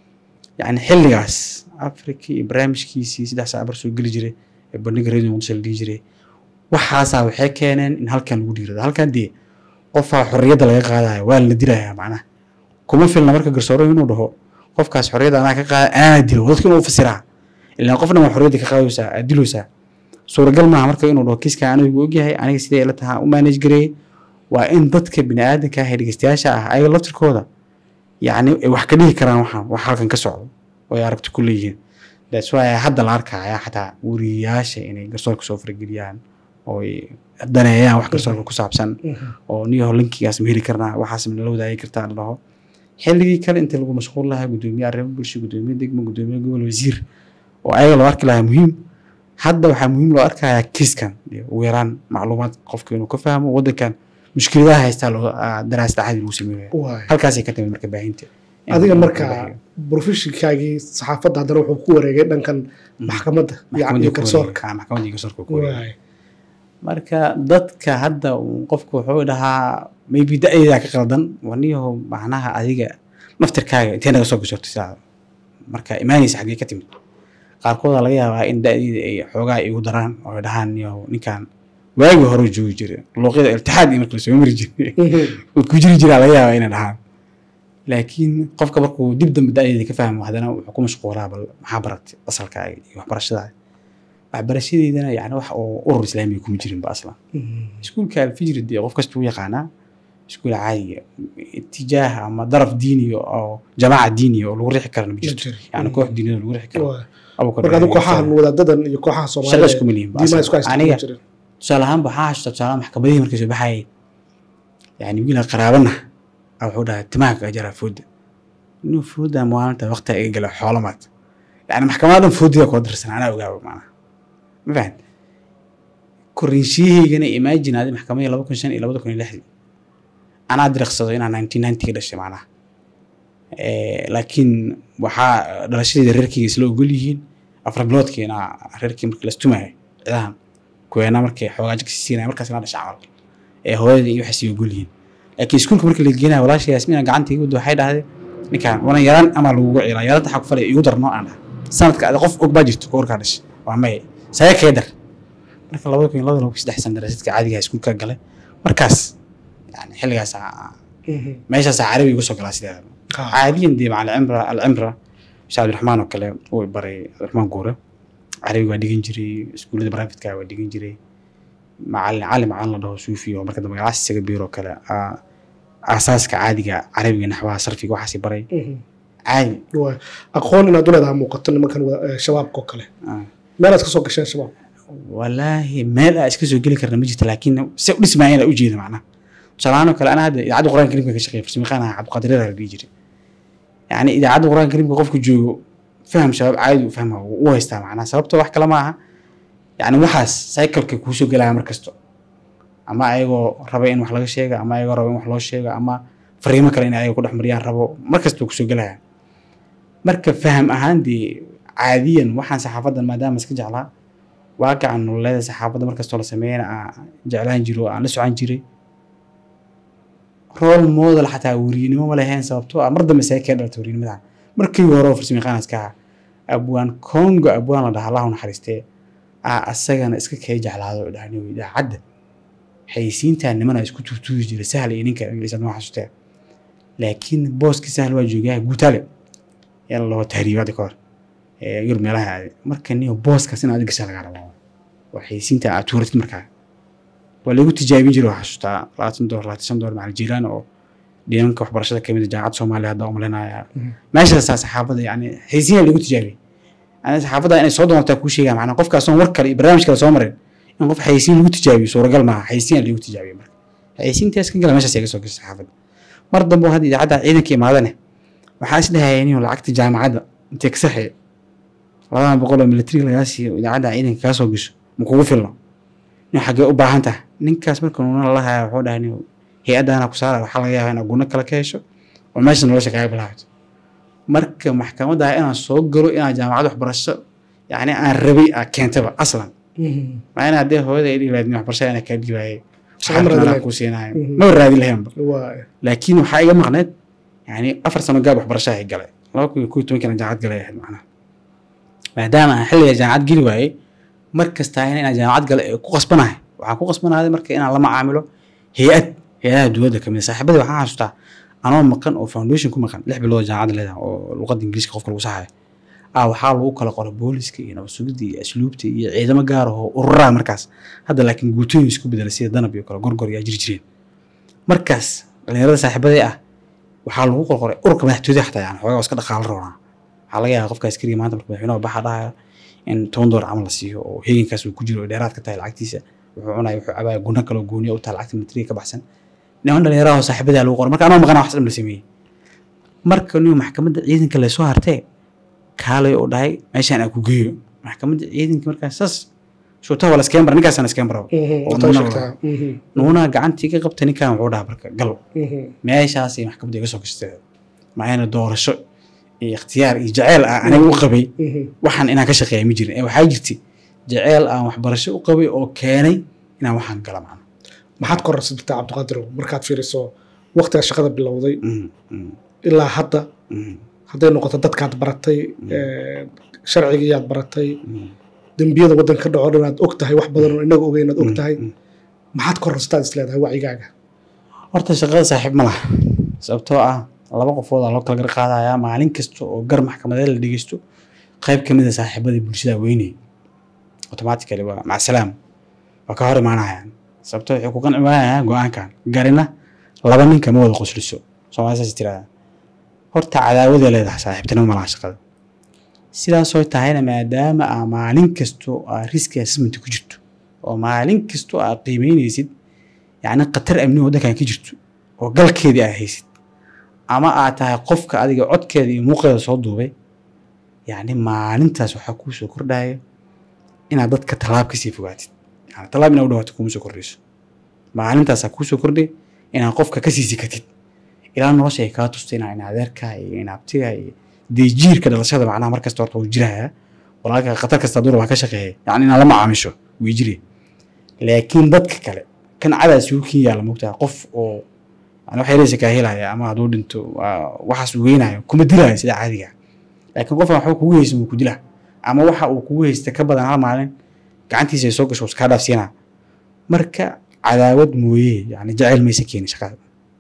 yani xilligaas africa iyo barnaamijkiisii saddex saac bar soo geli jiray ee bandhiga radio muqdisho la dhihi jiray waxaasaa waxay keeneen in halkan lagu dhiirado halkan dee qofaa xorriyadda laga qaadaya waa la dilayaa macnaha kuma filna marka garsooro inuu dhaho qofkaas xorriyadda anaa ka qaada anaa dilo dadka inuu fasiraa ilaa qofna waa xorriyadda ka qaadaysaa aad diloosaa suuragal maaha marka inuu dhaho kiiskan anigu ogyahay aniga sidee ila tahaa u manage gareeyey waa in dadka bini'aadanka ah ee dhegeystayaasha ah ayaga laftirkooda yacni ay wax ka dhihi karaan waxaan wax halkan ka socdo oo ay aragti ku leeyihiin that's why hadda la arkaya xataa wariyayaasha inay garsoorka soo farageliyaan oo ay daneeyaan wax garsoorka ku saabsan oo niyaho linkigaas ma heli karnaa waxaas ma nala wadaagi kartaa la dhaho xilligii kale inta lagu mashquul lahaa gudoomiye arrimo bulsho gudoomiye degmo gudoomiye gobol wasiir oo ayaga loo arki lahaa muhiim hadda waxaa muhiim loo arkayaa kiiskan dee ugu yaraan macluumaad qofka inuu ka fahmo waddankan mushkiladaha haystaa loo ah, daraasad axadi lagu sameynaya waay halkaasay ka timid marka baahinta adiga marka professionkaagii saxaafadda haddana wuxuu ku wareegay dhankan maxkamadda iyo- iyo garsoorka maxkamadda iyo garsoorka ku wareegay waay marka dadka hadda uu qofku wuxuu dhahaa maybe da-deedaa ka qaldan waniyaho macnaha adiga naftirkaaga intee naga soo gashoortay sidaa marka imaanaysa xaggee ka timid qaarkooda laga yaabaa in da-deeda ay xoogaa igu daraan oo ay dhahaan niyaho ninkan waagii hore joogi jira luuqyada iltixaad iyo marka lasoo mari jiray uu ku jiri jiraa laga yaabaa inay dhahaan laakiin qofka markuu dib dambe da-deeda ka fahmo haddana wuxuu ku mashquulaa bal maxaa baratay asalkaaga iyo waxbarashadaada waxbarashadeydana yani wax oo urur islaamiga kuma jirinba aslan iskuulka alfijri dee qof kasta u yaqaanaa iskuul caadiga itijaah ama daraf diiniya oo jamaaca diiniya oo lagu rixi karana ma jirto yani koox diiniyada lagu rixi karo Waay. Abuukar marka adigu Ibrahim kooxahan wadaadadan iyo kooxaha shaqo soomaalida isku milyan ba diimaha aslan. isku haysta aniga kuma jirin tusaale ahaan waxaa hashta tusaale maxkamadihii markay soo baxayeen yani wiila qaraabana a wuxuu dhahay timaha kaga jaraa fooda inuu fooda maalinta waqti iga gala xoolo maad yani maxkamada dhan foodiga koo darsan anaa ogaaba maanaha ma fahan korinshiyahaygana imagine adi maxkamadii laba kun shan iyo labada kun iyo lixdii anaa diriqsado inaan nineteen ninety ka dhashay macnaha Eh, laakiin waxaa dhalashadeeda reerkeyga isla ogol yihiin afar biloodkiina reerkii markii lastumayo cidahan kuweena markay xoogaa jigsi siinaya markaas ina dhasha camal ee hooyada iyo waxay sii ogol yihiin laakiin iskuulka markii la geenaya walaasha yaasmiina gacanta igu wada waxay dhahday ninkaan wana yaraan ama lagugu ciilaa yaranta xaq falay igu darno aan dhaha sanadka adi qof og baa jirto ka warkaa dhashay waa maye saga kaga dar marka labada kun iyo labada kun saddex san daraasadka caadiga iskuulka galay markaas yani xilligaas meeshaasaa carabi igu soo galaa sideeda caadiyan dee maca alcimra alcimra sheekh cabdiraxmaan oo kale uu baray cabdiraxmaan guure carabi waa dhigan jiray iskuullada baraafitka waa dhigan jiray macalin cali macalin la dhaho suufi oo marka dambe gacaas isaga biiro kale aa- aasaaska caadiga carabiga naxwaha sarfiga waxaasi baray caadi waay aqoon inaad u leedahay muuqato nimankan wa- eh, shabaabka oo kale ah. meelaad ka soo gasheen shabaab walaahi meel aa iska soo geli karna ma jirto laakiin se u dhismaayeen aa ujeeda macnaha tusaalahaan oo kale anaa hadda idaacadda qur-aanka karimka ka shaqeeya farsamayaqaan aha cabdiqaadir yaraa la dhihi jiray yani idaacadda qur-aanka karimka qofku joogo faham shabaab caadi u fahma u haystaa macnaha sababtoo wax kale ma aha yani waxaas cycleka kuusoo gelaya mar kasto ama ayagoo raba in wax laga sheega ama ayagoo raba in wax loo sheego ama fariimo kale in ayaga ku dhex mariyaan rabo mar kasta kusoo gelaya marka faham ahaan dee caadiyan waxaan saxaafadan maadaama iska jeclaa waaqaca nololeeda saxaafadda markastoo la sameeyana aan jeclaan jiro oo aan la socon jiray role model xataa weriynimo ma lahayn sababtoo ah mar dambe see kee dhalta weriynimada markii hore oo farsamayaqaan iska ahaa abwaan congo abwaan la dhaha allahu naxariistee aa asagana iska kee jeclaado dhahniyo idaacadda xayisiintaa nimana isku tuutuugi jiray sahal iyo ninka ingiliisad ma xasustee laakiin booski sahal waa joogaa guutale yaa la dhaho tahriibaadda ka hor ee yurub meelaha aaday marka niyo booskaas in aad gashaa lagaa rabaa oo xayeysiinta aad tuuratid markaa waa lagu tijaabin jiray waa xasuustaa labaatan dolar labaatan shan dolar macalin jiilaan oo dhimanka waxbarashada kamid ah jaamacadda soomaaliya hadda umalinaya meeshaasaa saxaafadda yani xayeysiin lagu tijaabiyey yani saxaafadda inay soo doontaa kuu sheegaya macnaa qofkaasoon war kale iyo barnaamij kale soo marin in qof xayeysiin lagu tijaabiyo suuragal maaha xayeysiin lagu tijaabiyo marka xayeysiintaas ka gala meeshaas iga soo gashay saxaafadda mar dambe oo hadda idaacadda ciidanka imaadane waxaa is dhahaya inuu lacagta jaamacadda intee ka saxeeyo labadan boqol oo militariga lagaa siiyo idaacadda ciidanka kaa soo gasho ma kugu filno in xaggee u baahan tahay ninkaas marka nuuna la haya wuxuu dhahay nin hay-addaana ku saara waxaa laga yaabaa inaad guna kale ka hesho oo meesha nolosha kaaga bilaabato marka maxkamadda ah inaan soo galo inaan jaamacad waxbarasho yacni aan rabay aa keentaba aslan maa in haddee hooyada ay dhihi lahayd nin waxbarashada inaa kaa dhiibaaye Shaqo ma raadin lahayd. kuu siinayo Mhm. maba raadin lahaynba waay laakiin waxaa iga maqneed yani afar sano gaab waxbarasho ay galay laba kun iyo kow iyo tobankii jaamacad galay ahayd macnaha maadaama aan xilliga jaamacad geli waayey mar kasta ahayna inaan jaamacad galay ee ku qasbanahay waxaan ku qasbanaaday marka inaan la macaamilo hay-ad hay-adaha dowladda kamid ah saaxiibadii waxaan xasuustaa anoo maqan oo foundation ku maqan lix bilood jaamacad leedahay oo luqadda ingiriiska qofka lagu saxayo ah waxaa lagu kala qoray booliska iyo nabad sugidda iyo asluubta iyo ciidamo gaar ah oo ururaha markaas hadda laakiin guutooyin isku bedelay sida danab iyo kale gorgor yaa jiri jireen markaas dhalinyarada saaxiibadee ah waxaa lagu qorqoray ururka madaxtooyada xataa yani xoogaa waa iska dhaqaalo roonaa waxaa laga yaabaa qofka askariga maanta marka madaxweynaha baxa dhahaya in toban doolar camal la siiyo oo heegankaas uu ku jiro oo dheeraad ka tahay lacagtiisa wuxuu cunaya wuxuu cabaya guna kaloo gooniya u tahay lacagta militariga ka baxsan niman dhalinyaraha oo saaxiibadaa lagu qoray marka anoo maqana wax dhan la sameeyey marka niyo maxkamadda ciidanka laysoo hartee kaalay oo dhahay meeshaan aan ku geeyo maxkamadda ciidanka markaas saas shuutaha waa la iskeen bara ninkaasaan iskeen bara oo wataa nuuna sheegtaa nuunaa gacantii ka qabta ninkan wuxuu dhaha marka gal meeshaasay maxkamadda iga soo gashtay maxayna doorasho iyo ikhtiyaar iyo jaceyl ah aniga u qabay waxaan inaan ka shaqeeya ma jirin ee waxaa jirtay jaceyl aan waxbarasho u qabay oo keenay inaan waxaan gala macna maxaad korarsatay cabdiqaadirow markaad fiiriso waqtiga shaqada bilowday Mm, mm, ilaa hadda mm, hadday noqoto dadkaad baratay sharcigiiyaad baratay mm, dembiyada waddan ka dhaco dhan aad og tahay wax badan oo inaga ogeyn aad og mm, tahay mm. maxaad korarsataad is leedahay wacigaaga horta shaqada saaxiib ma laha sababtoo ah laba qofood aa loo kala gar qaadayaa maalin kasta oo gar maxkamadeed la dhegeysto qayb ka mid a saaxiibadii bulshada weynay automatically waa macsalaam waa ka hor imaanayaan sababtoo waxay ku qanci waayayaan go-aankan garina laba ninka ma wada qosliso soomaali saas tirahdaa horta cadaawaday leedahay saaxiibtinimo ma laha shaqada sidaasoo tahayna maadaama aa maalin kasto aa riski assessment ku jirto oo maalin kasto aa qiimeynaysid yacni khatar amni waddankan ka jirto oo galkeedii aa haysid ama aad tahay qofka adiga codkeeda iyo muuqeeda soo duubay yacni maalintaas waxaa kuu soo kordhaya inaad dadka tallaab kasii fogaatid yani tallaab inaad u dhawaato kuma soo kordhayso maalintaasaa kuu soo kordhay inaad qofka kasii sikatid ilaa nolosha ay kaa tusta inaa in adeerka iyo in abtiga iyo dee jiirka dhalashada macnaha markasta horta wuu jiraya walaalka khatar kasta duur baa ka shaqeeya yacni inaad la macaamisho way jire laakiin dadka kale kan cadaa suukin yaalla mogtaha qof oo yani wax yaraysa kaa helaya ama hadduu dhinto waa- waxaas uu weynayo kuma dilaayo sida caadiga laakiin qofkan waxba kugu haysan wuu ku dilaa ama waxa uu kugu haysta ka badan hal maalin gacantiisa ay soo gasho iskaa dhaafsiinaa marka cadaawad mooye yani jacayl maysa keenin shaqada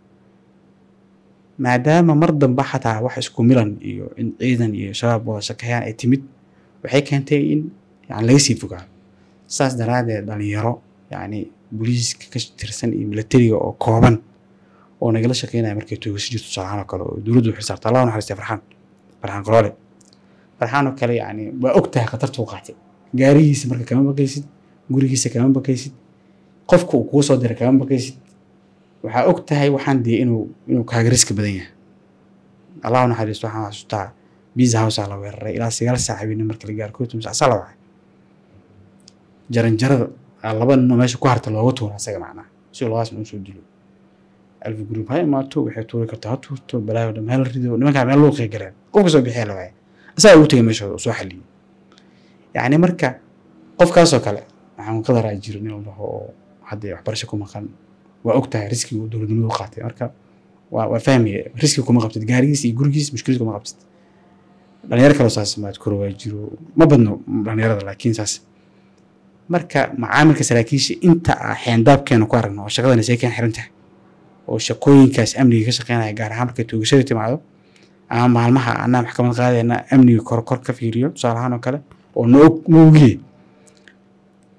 maadaama mar dambe xataa wax isku milan iyo in ciidan iyo shabaab wada shaqeeyaan ay timid waxay keentay in yani laga sii fogaado saas daraaddeed dhalinyaro yani booliiska ka tirsan iyo militariga oo kooban oo nagala shaqeynaya markay toogasi jirto tusaalahaan oo kale oo dowladdu u xilsaarta allah u naxariistay farxaan farxaan qoloole farxaan oo kale yani waa og tahay khatartuu qaatay gaarigiisa marka kama baqaysid gurigiisa kama baqaysid qofka uu kuu soo diray kama baqaysid waxaa og tahay waxaan dee inuu inuu kaaga riski badan yahay allah u naxariisto waxaan xasuustaa biza housaa la weeraray ilaa sagaal saac habeenimo marka la gaaro koo toban saac saa la wacay jaranjarada aa laba ninoo meesha ku harta looga tuura asaga macnaha si labadaas nin usoo dilo alfi group ha imaato waxay tuuri kartaa ha tuurto balaayo dham hal rido nimankaa meel luuqay galeen qofka soo bixiya la waaya asagaa ugu tegay meeshooda oo soo xaliyey yacni marka qofkaasoo kale waxaan qadaraa jiro nin walbaho oo hadda waxbarasho ku maqan waa og tahay riskiga uu dowladnimadu u qaatay marka waa waa fahmaya riski kuma qabtid gaarigiis iyo gurigiis mushkilad kuma qabtid dhalinyaro kaloo saas maad koro waa jiro ma badno dhalinyarada laakiin saas marka macaamilka saraakiisha inta ah xeendaabkeena ku aragno oo shaqadana see keen xiran tahay oo shaqooyinkaas amniga ka shaqeynaya gaar ahaan markay toogashada timaado ama maalmaha anaa maxkamad qaadayna amniga kor kor ka fiiriyo tusaale ahaan oo kale oo noog noogiye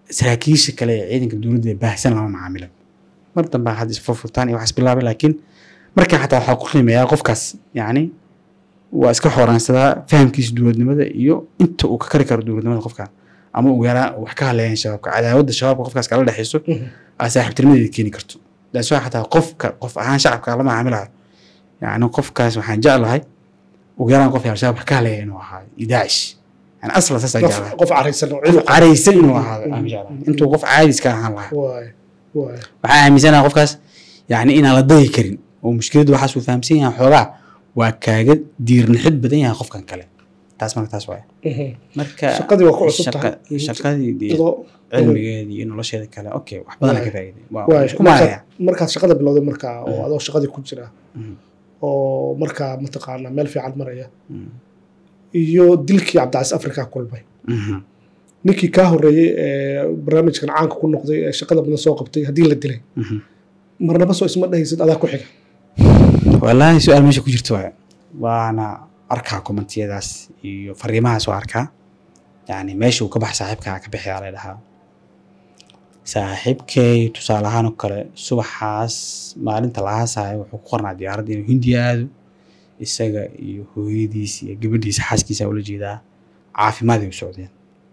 saraakiisha kale ee ciidanka dowladda ee baahsan lama macaamilo mar dambe hadda isfurfurtaan iyo waxaas bilaabay laakiin markaa xataa waxaa ku qiimeeyaa qofkaas yacni waa iska xoraansadaa fahamkiisa dowladnimada iyo inta uu ka kari karo dowladnimada qofkan ama ugu yaraan wax ka haleeyaan shabaabka cadaawadda shabaabka qofkaas kala dhexeyso aa saaxiibtinimadeeda keeni karto daas waa xataa qofka qof ahaan shacabka lama caamilayo yacni qofkaas waxaan jeclahay ugu yaraan qof al-shabaab wax ka haleeya inuu ahaado iyo daacish yani asla saasaan qof jeclahay qof caraysan oo qof ciidan caraysan inuu ahaado aan jeclahay intuu qof caadis ka ahaan lahaa waay waay waxaa aaminsanaha qofkaas yani inaan la dagi karin oo mushkiladdu waxaasuu fahamsan yahay xoogaa waa kaaga diirnixid badan yahay qofkan kale taas marka taas waay marka shaqadii waa ku cusub tahay shaqa- shaqadii dee iyadoo cilmigeedii iyo nolosheeda kale okay wax badan ka faa'iiday waa waay isku maaraya markaad markaad shaqada bilowday markaa oo Mhm. adoo shaqadii ku jira Mhm. oo markaa mataqaanaa meel fiican maraya Mm. iyo dilkii cabdicasiis afrika kulmay Mhm. ninkii kaa horreeyey ee barnaamijkan caanka ku noqday ee shaqada badan soo qabtay haddii la dilay Mhm. marnaba soo isma dhahaysid adaa ku xiga wallaahi su-aal meesha ku jirta waay waana arkaa kommentiyadaas iyo fariimahaas waa arkaa yani meesha uu ka bax saaxiibkaa ka bixiyaa la dhahaa saaxiibkay tusaale ahaan oo kale subaxaas maalinta la aasayo wuxuu ku qornaa diyaaradda inuu hindiya aado isaga iyo hooyadiis iyo gabadhiisa xaaskiisa ula jeedaa caafimaad ay u socdeen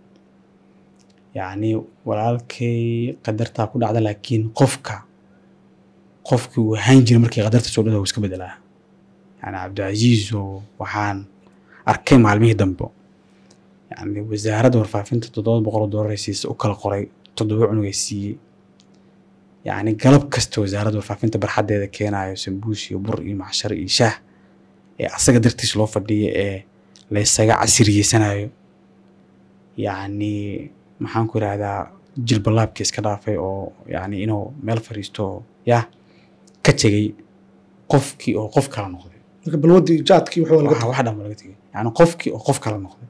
yacni walaalkay qadartaa ku dhacda laakiin qofka qofkii uu ahaan jiray markii qadarta soo dhada wuu iska bedelaa yani cabdicasiis oo waxaan arkay maalmihii dambe yani wasaaradda warfaafinta toddoba boqol oo doolar ay siisa u kala qoray toddoba cunug ay siiyey yani galab kasta wasaaradda warfaafinta barxaddeeda keenayo sambuus iyo bur iyo macshar iyo shaah ee asaga dartiis loo fadhiyo ee laysaga casiriyeysanayo yacni maxaan ku idhahdaa jilbalaabkii iska dhaafay oo yani inuu meel fadhiisto oo yah ka tegey qofkii oo qof kala noqday marka balwadii jaadkii wuxuu laga waxa wax dhan ba laga tegey yani qofkii oo qof kala noqday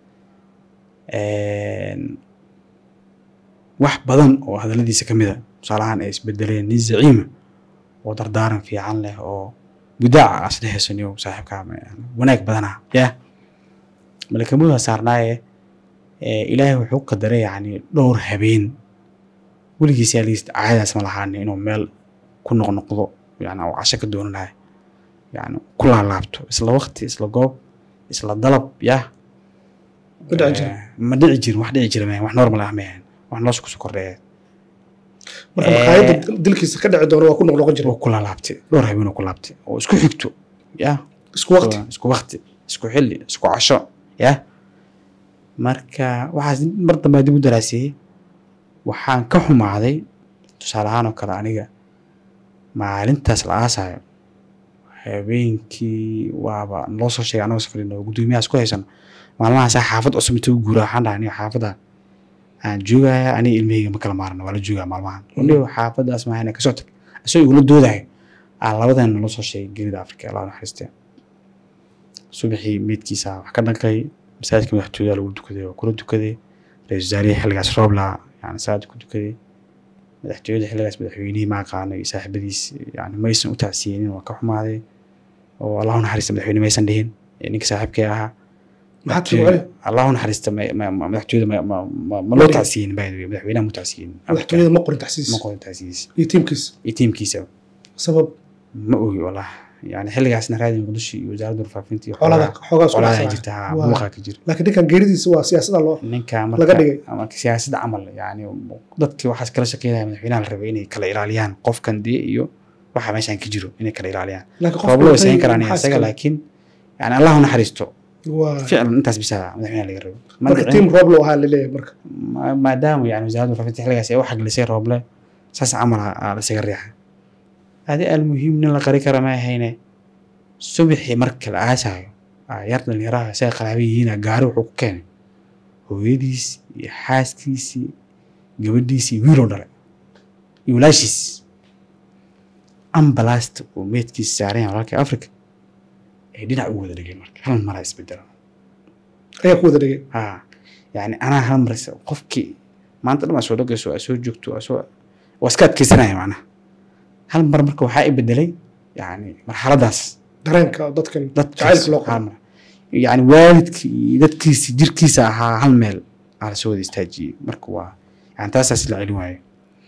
Een, wax badan oo hadalladiisa ka mid a tusaalahaan ay isbedeleen nin zaciima oo dardaaran fiican leh oo budaaca asla heesaniyo saaxiibkaa wanaag badana yah malakamuda saarnaaye ee, ilaahay wuxuu qadaray yani dhowr habeen weligiis yaa liist caadadaas ma lahaani inuu meel ku noqnoqdo yani oo casho ka doonanayo yani ku laalaabto isla waqti isla goob isla dalab yah Ma dhici jirin. Eh, ma dhici jirin wax dhici jira maahan wax normal ah maahan wax nolosha kusoo kordheeya marka Eh. maqaayadda dilkiisa ka dhici doona waa ku noqnoqon jira oo ku laalaabtay dhowr habeen oo ku laabtay oo isku xigto yah isku waqti isku waqti isku xilli isku casho yah marka waxaas mar dambe dib u daraasiyey waxaan ka xumaaday tusaale ahaan oo kale aniga maalintaas la aasayo habeenkii waaba naloo soo sheegay anagoo safrin oo guddoomiyahaas ku haysano maalmahaasaa xaafad cusub intuu guura waxaan dhahay aniga xaafadda aan joogaya aniga ilmahayga ma kala maarno waa la joogaa maalmahan aniga xaafaddaas maahan kasoo tag isagoo igula doodayo aan labadan naloo soo sheegay geerida afrika allah naxariistee subaxii meydkiisa wax ka dhankay masaajidka madaxtooyaha lagu dukaday waa kula dukaday ra-iisul wasaarihii xilligaas roobla yani salaada ku dukaday madaxtooyada xilligaas madaxweynihii ma aqaano iyo saaxiibadiis yani maysan u tacsiyeenin waa ka xumaaday oo allahu naxariista madaxweyne maysan dhihin ee ninka saaxiibkay ahaa maxaa tii wacay allahu naxariista ma- ma- ma- madaxtooyada ma- ma- ma- ma loo tacsiyenin by the way madaxweynaha mu tacsiyenin madaxtooyada ma qorin taxsiis ma qorin tacsiyiis iyo tiimkiisa iyo tiimkiisa sabab ma ogi wallah yani xilligaasna raadi muqdisho iyo wasaaradda warfaafinta iyo xoolada xoogaa isku qoladaa dhacsanaya. jirta ha Waa. buuqaa ka jira laakiin ninkan geeridiisa waa siyaasada loo ninka Laga marka dhigay. ama siyaasadda camal yani dadkii waxaas kala shaqeynaya madaxweynaha la rabay inay kala ilaaliyaan qofkan dee iyo waxa meeshan ka jiro inay kala ilaaliyaan laakiin rooblo way dhintay sayn karaan maxaa isaga iskale? laakiin yani allah u naxariisto waa ficlan intaas bisa madaxweynaha laga rabo Ma marka dhicin- tiim roob loo ahaa laleeyahay marka ma- maadaama yani wasaaradda warfaafinta xilligaas ay u xaglisay rooble saas camal ah aa lasaga riixay adi almuhiim nin la qari kara ma ahayne subaxii marka la aasayo aa yar dhalinyaraha isaga qaraaba yihiina gaari wuxuu ku keenay hooyadiis iyo xaaskiisii gabadhiisii iyo wiiloo dhalay iyo walaashiis ambalaasta uu meedkiisa saaran yahay walaalkii africa ay dhinac u wada dhigeen marka hal maraa isbedela ayaa ku wada dhigay ha yani anaa hal mar is- qofkii maanta dhan waa soo dhagayso waa soo joogto waa soo waa iska adkeysanaya macnaha hal mar marka waxaa i bedelay yani marxaladaas dareenka dadkan dadkaas jacaylka loo hal qabo mar yani waalidkii iyo dadkiisi jirkiisa ahaa hal meel aa lasoo wada istaajiyey marka waa yani taasaas la celin waayo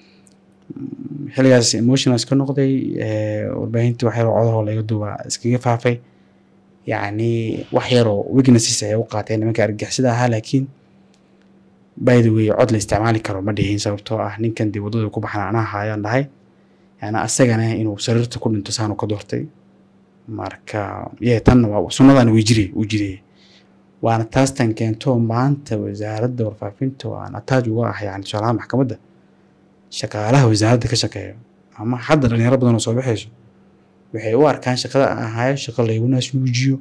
xilligaas emotional iska noqday warbaahintii wax yaroo codahoo laga duubaa iskaga faafay yacni wax yaroo weaknesses ay u qaateen nimanka argagixisada ahaa laakiin by the way cod la isticmaali karo ma dhihin sababtoo ah ninkan dee waddada ku baxan anaa haayaan dhahay yani asagana inuu sariirta ku dhinto saanu ka doortay marka ye tanna waa sunnadana way jire uu jireye waana taas tan keento maanta wasaaradda warfaafinta waan ataaj uga ah yani tusaalaha maxkamadda shaqaalaha wasaaradda ka shaqeeya ama hadda dhalinyaro badan oo soo baxayso waxay u arkaan shaqada aan ahayo shaqo laygu naasnuujiyo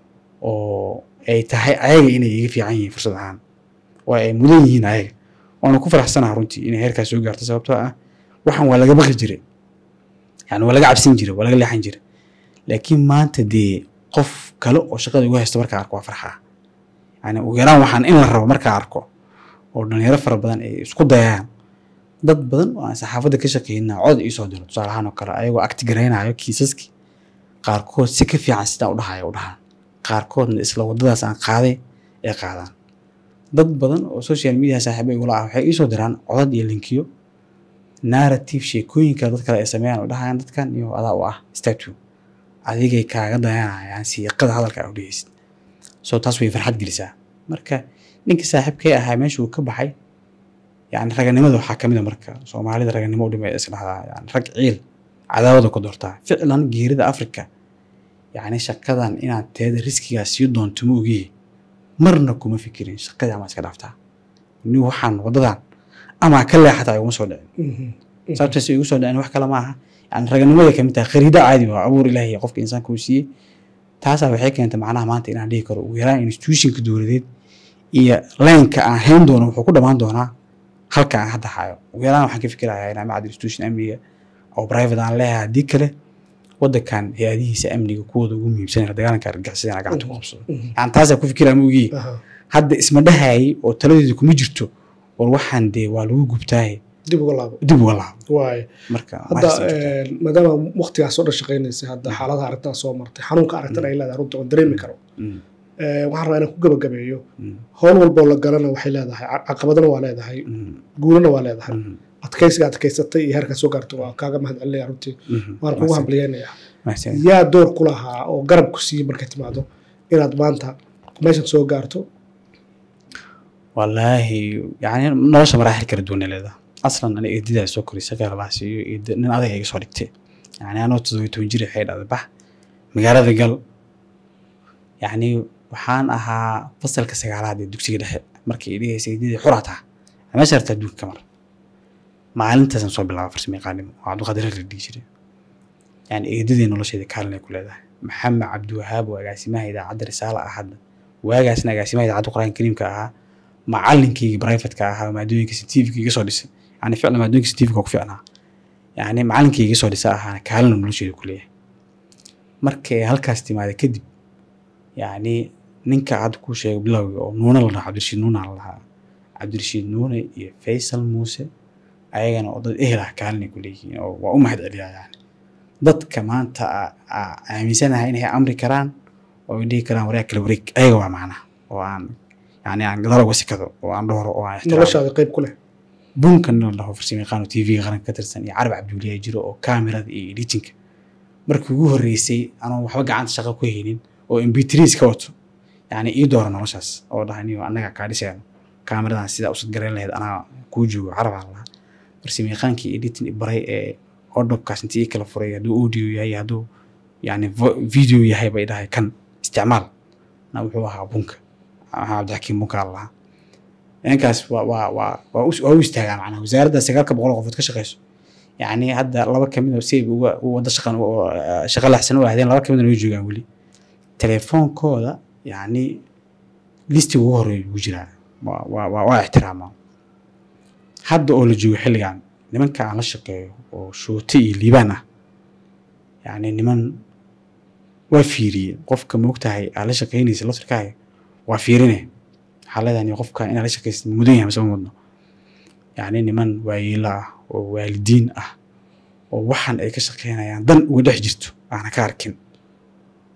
oo ay tahay ayaga inay iga fiican yihiin fursad ahaan oo ay mudan yihiin ayaga waana ku faraxsanaha runtii inay heerkaas soo gaarto sababtoo ah waxan waa laga baqi jiray yani waa laga cabsin jiray waa laga leexan jiray laakiin maanta dee qof kale oo shaqada ugu haysto markaa arko waa farxaa yani ugu yaraan waxaan in la rabo markaa arko oo dhalinyaro fara badan ay isku dayaan dad badan oo aan saxaafadda ka shaqeynaa cod iisoo diro tusaalahaan oo kale ayagoo acti garaynayo kiisaskii qaarkood si ka fiican sidaa udhahaya u dhahaan qaarkoodna isla waddadaas aan qaaday ay qaadaan dad badan oo social media saaxiibo igula ah waxay iisoo diraan codad iyo linkiyo narrative sheekooyinka dad kale ay sameeyaan oo dhahayaan dadkan iyo adaa u ah statue adigay kaaga dayanayaan siiqada hadalka aa udhegeysid so taas way farxad gelisaa marka ninka saaxiibkay ahaa meesha uu ka baxay yani raganimada waxaa kamid a marka soomaalida raganimo u dhimay isdhahdaa yani rag ciil cadaawada ku doortaa ficlan geerida africa yani shaqadan inaad teeda riskigaas sii doonto ma ogiye marna kuma fikirin shaqadii ama iska dhaaftaa ni waxaan wadadan ama ka leexataa iguma soo dhicin sababtaas igu soo dhicin wax kale maaha yani raganimada kamid tahay khariida caadi waa abuur ilaahi qofka insaanka uu siiyey taasaa waxay keentay macnaha maanta inaan dhihi karo ugu yaraan institutionka dowladeed iyo leenka aan hayn doono wuxuu ku dhammaan doonaa halka aan hadda hayo ugu yaraan waxaan ka fikirayaa inaa macad institution amniga oo private aan leeyahay haddii kale wadankan hay-adihiisa amniga kuwooda ugu muhiimsan la dagaalanka argagixisada inaa gacanta ku qabsado yani taasaa ku fikiraya ma ogiye hadda isma dhahayay oo taladeedu kuma jirto war waxaan dee waa lagu gubtaaye dib uga laabo dib uga laabo waay marka hadda maadaama waqtigaas oo dhan shaqaynaysay hadda xaaladaha arrintan soo martay xanuunka arrintan ay leedahay runta oon dareemi karo waxaan rabaa inaan ku gabagabeeyo howl walboo la galana waxay leedahay caqabadana waa leedahay guulana waa leedahay adkaysiga adkaysatay iyo heerkaa soo gaartay waa kaaga mahad celinaya runtii waan kugu hambaliyeynayaa yaa door ku lahaa oo garab ku siiyey markay timaado inaad maanta meeshan soo gaarto wallaahi yani nolosha maraaxil kala duwan ay leedahay aslan ani eedadaa soo korisay gaarlahaas iyo eeda nin adag iga soo dhigtay yani anoo todobiyo toban jir waxay dhahday bax magaalada gal yani waxaan ahaa fasalka sagaalaad ee dugsiga dhexe markii ay dhigaysay eedadii xuraa taha meesha hartaa adduunka ka mar maalintaasaan soo bilaaba farsamo yaqaanimo oo cabdiqaadir la dhihi jiray yani eedadii nolosheeda kaalin ay ku leedahay maxamed cabdiwahaab oo agaasimaha idaacadda risaala ah hadda waagaasna agaasimaha idaacadda qur-aanka kariimka ahaa macalinkayga brivatka ahaa maadooyinka scientifica iga soo dhisay yani ficlan maadooyinka scientifica ku ficnaa yani macalinkayga iga soo dhisa ahaana kaalina nolosheeda ku leeyahay markay halkaas timaada kadib yani ninka hadda kuu sheegay bilowga oo nuuna la dhahaa cabdirashiid nuuna la dhahaa cabdirashiid nuune iyo faysal muuse ayagana oo dad ehel ah kaalinay ku leeyihiin oo waa u mahad celiyaa yani dadka maanta aaminsanahay inay amri karaan oo ay dhihi karaan waryaa kala wareeg ayaga waa macnaha oo aan yani aan gadaal uga sikado oo aan dhowro oo aan noloshaada qayb ku leh bunkan la dhaho farsamo yaqaan oo tv-ga qaranka ka tirsan iyo carab cabdiweliyaa jiro oo kaamirada iyo editinka markii ugu horreysay anoo waxba gacanta shaqo ku haynin oo mb3s ka wato yani ii doora noloshaas oo dhahaniyo annaga kaa dhisayno kaamiradan sidaa usad garayn lahayd anaa kuu joogo carabaa lahaa farsamo yaqaankii editing baray ee odobkaas intii ii kala furay hadduu audio yahay hadduu yani video yahay bay dhahay kan isticmaal na wuxuu ahaa bunka maxaa cabdixakiim bunka lahaa ninkaas waa waa waa waa waa u istaagaa macnaha wasaaradda sagaalka boqol qofood ka shaqeyso yani hadda laba kamid oo si uga wada shaqan shaqo laxsan u ahdeen laba kamid way joogaan weli telefoonkooda yani listiga ugu horeeya ugu jiraa waa waa waa ixtiraamaa hadda oo la joogo xilligan nimanka aan la shaqeeyo oo shoote iyo liibaan ah yani niman waa fiiriye qofka moogtahay aad la shaqeynaysa laftirkaaga waa fiirine waxaa leedahay qofka inaad la shaqeysid mudan yahay masama mudno yani niman waayeelo ah oo waalidiin ah oo waxan ay ka shaqeynayaan dan uga dhex jirto aana ka arkin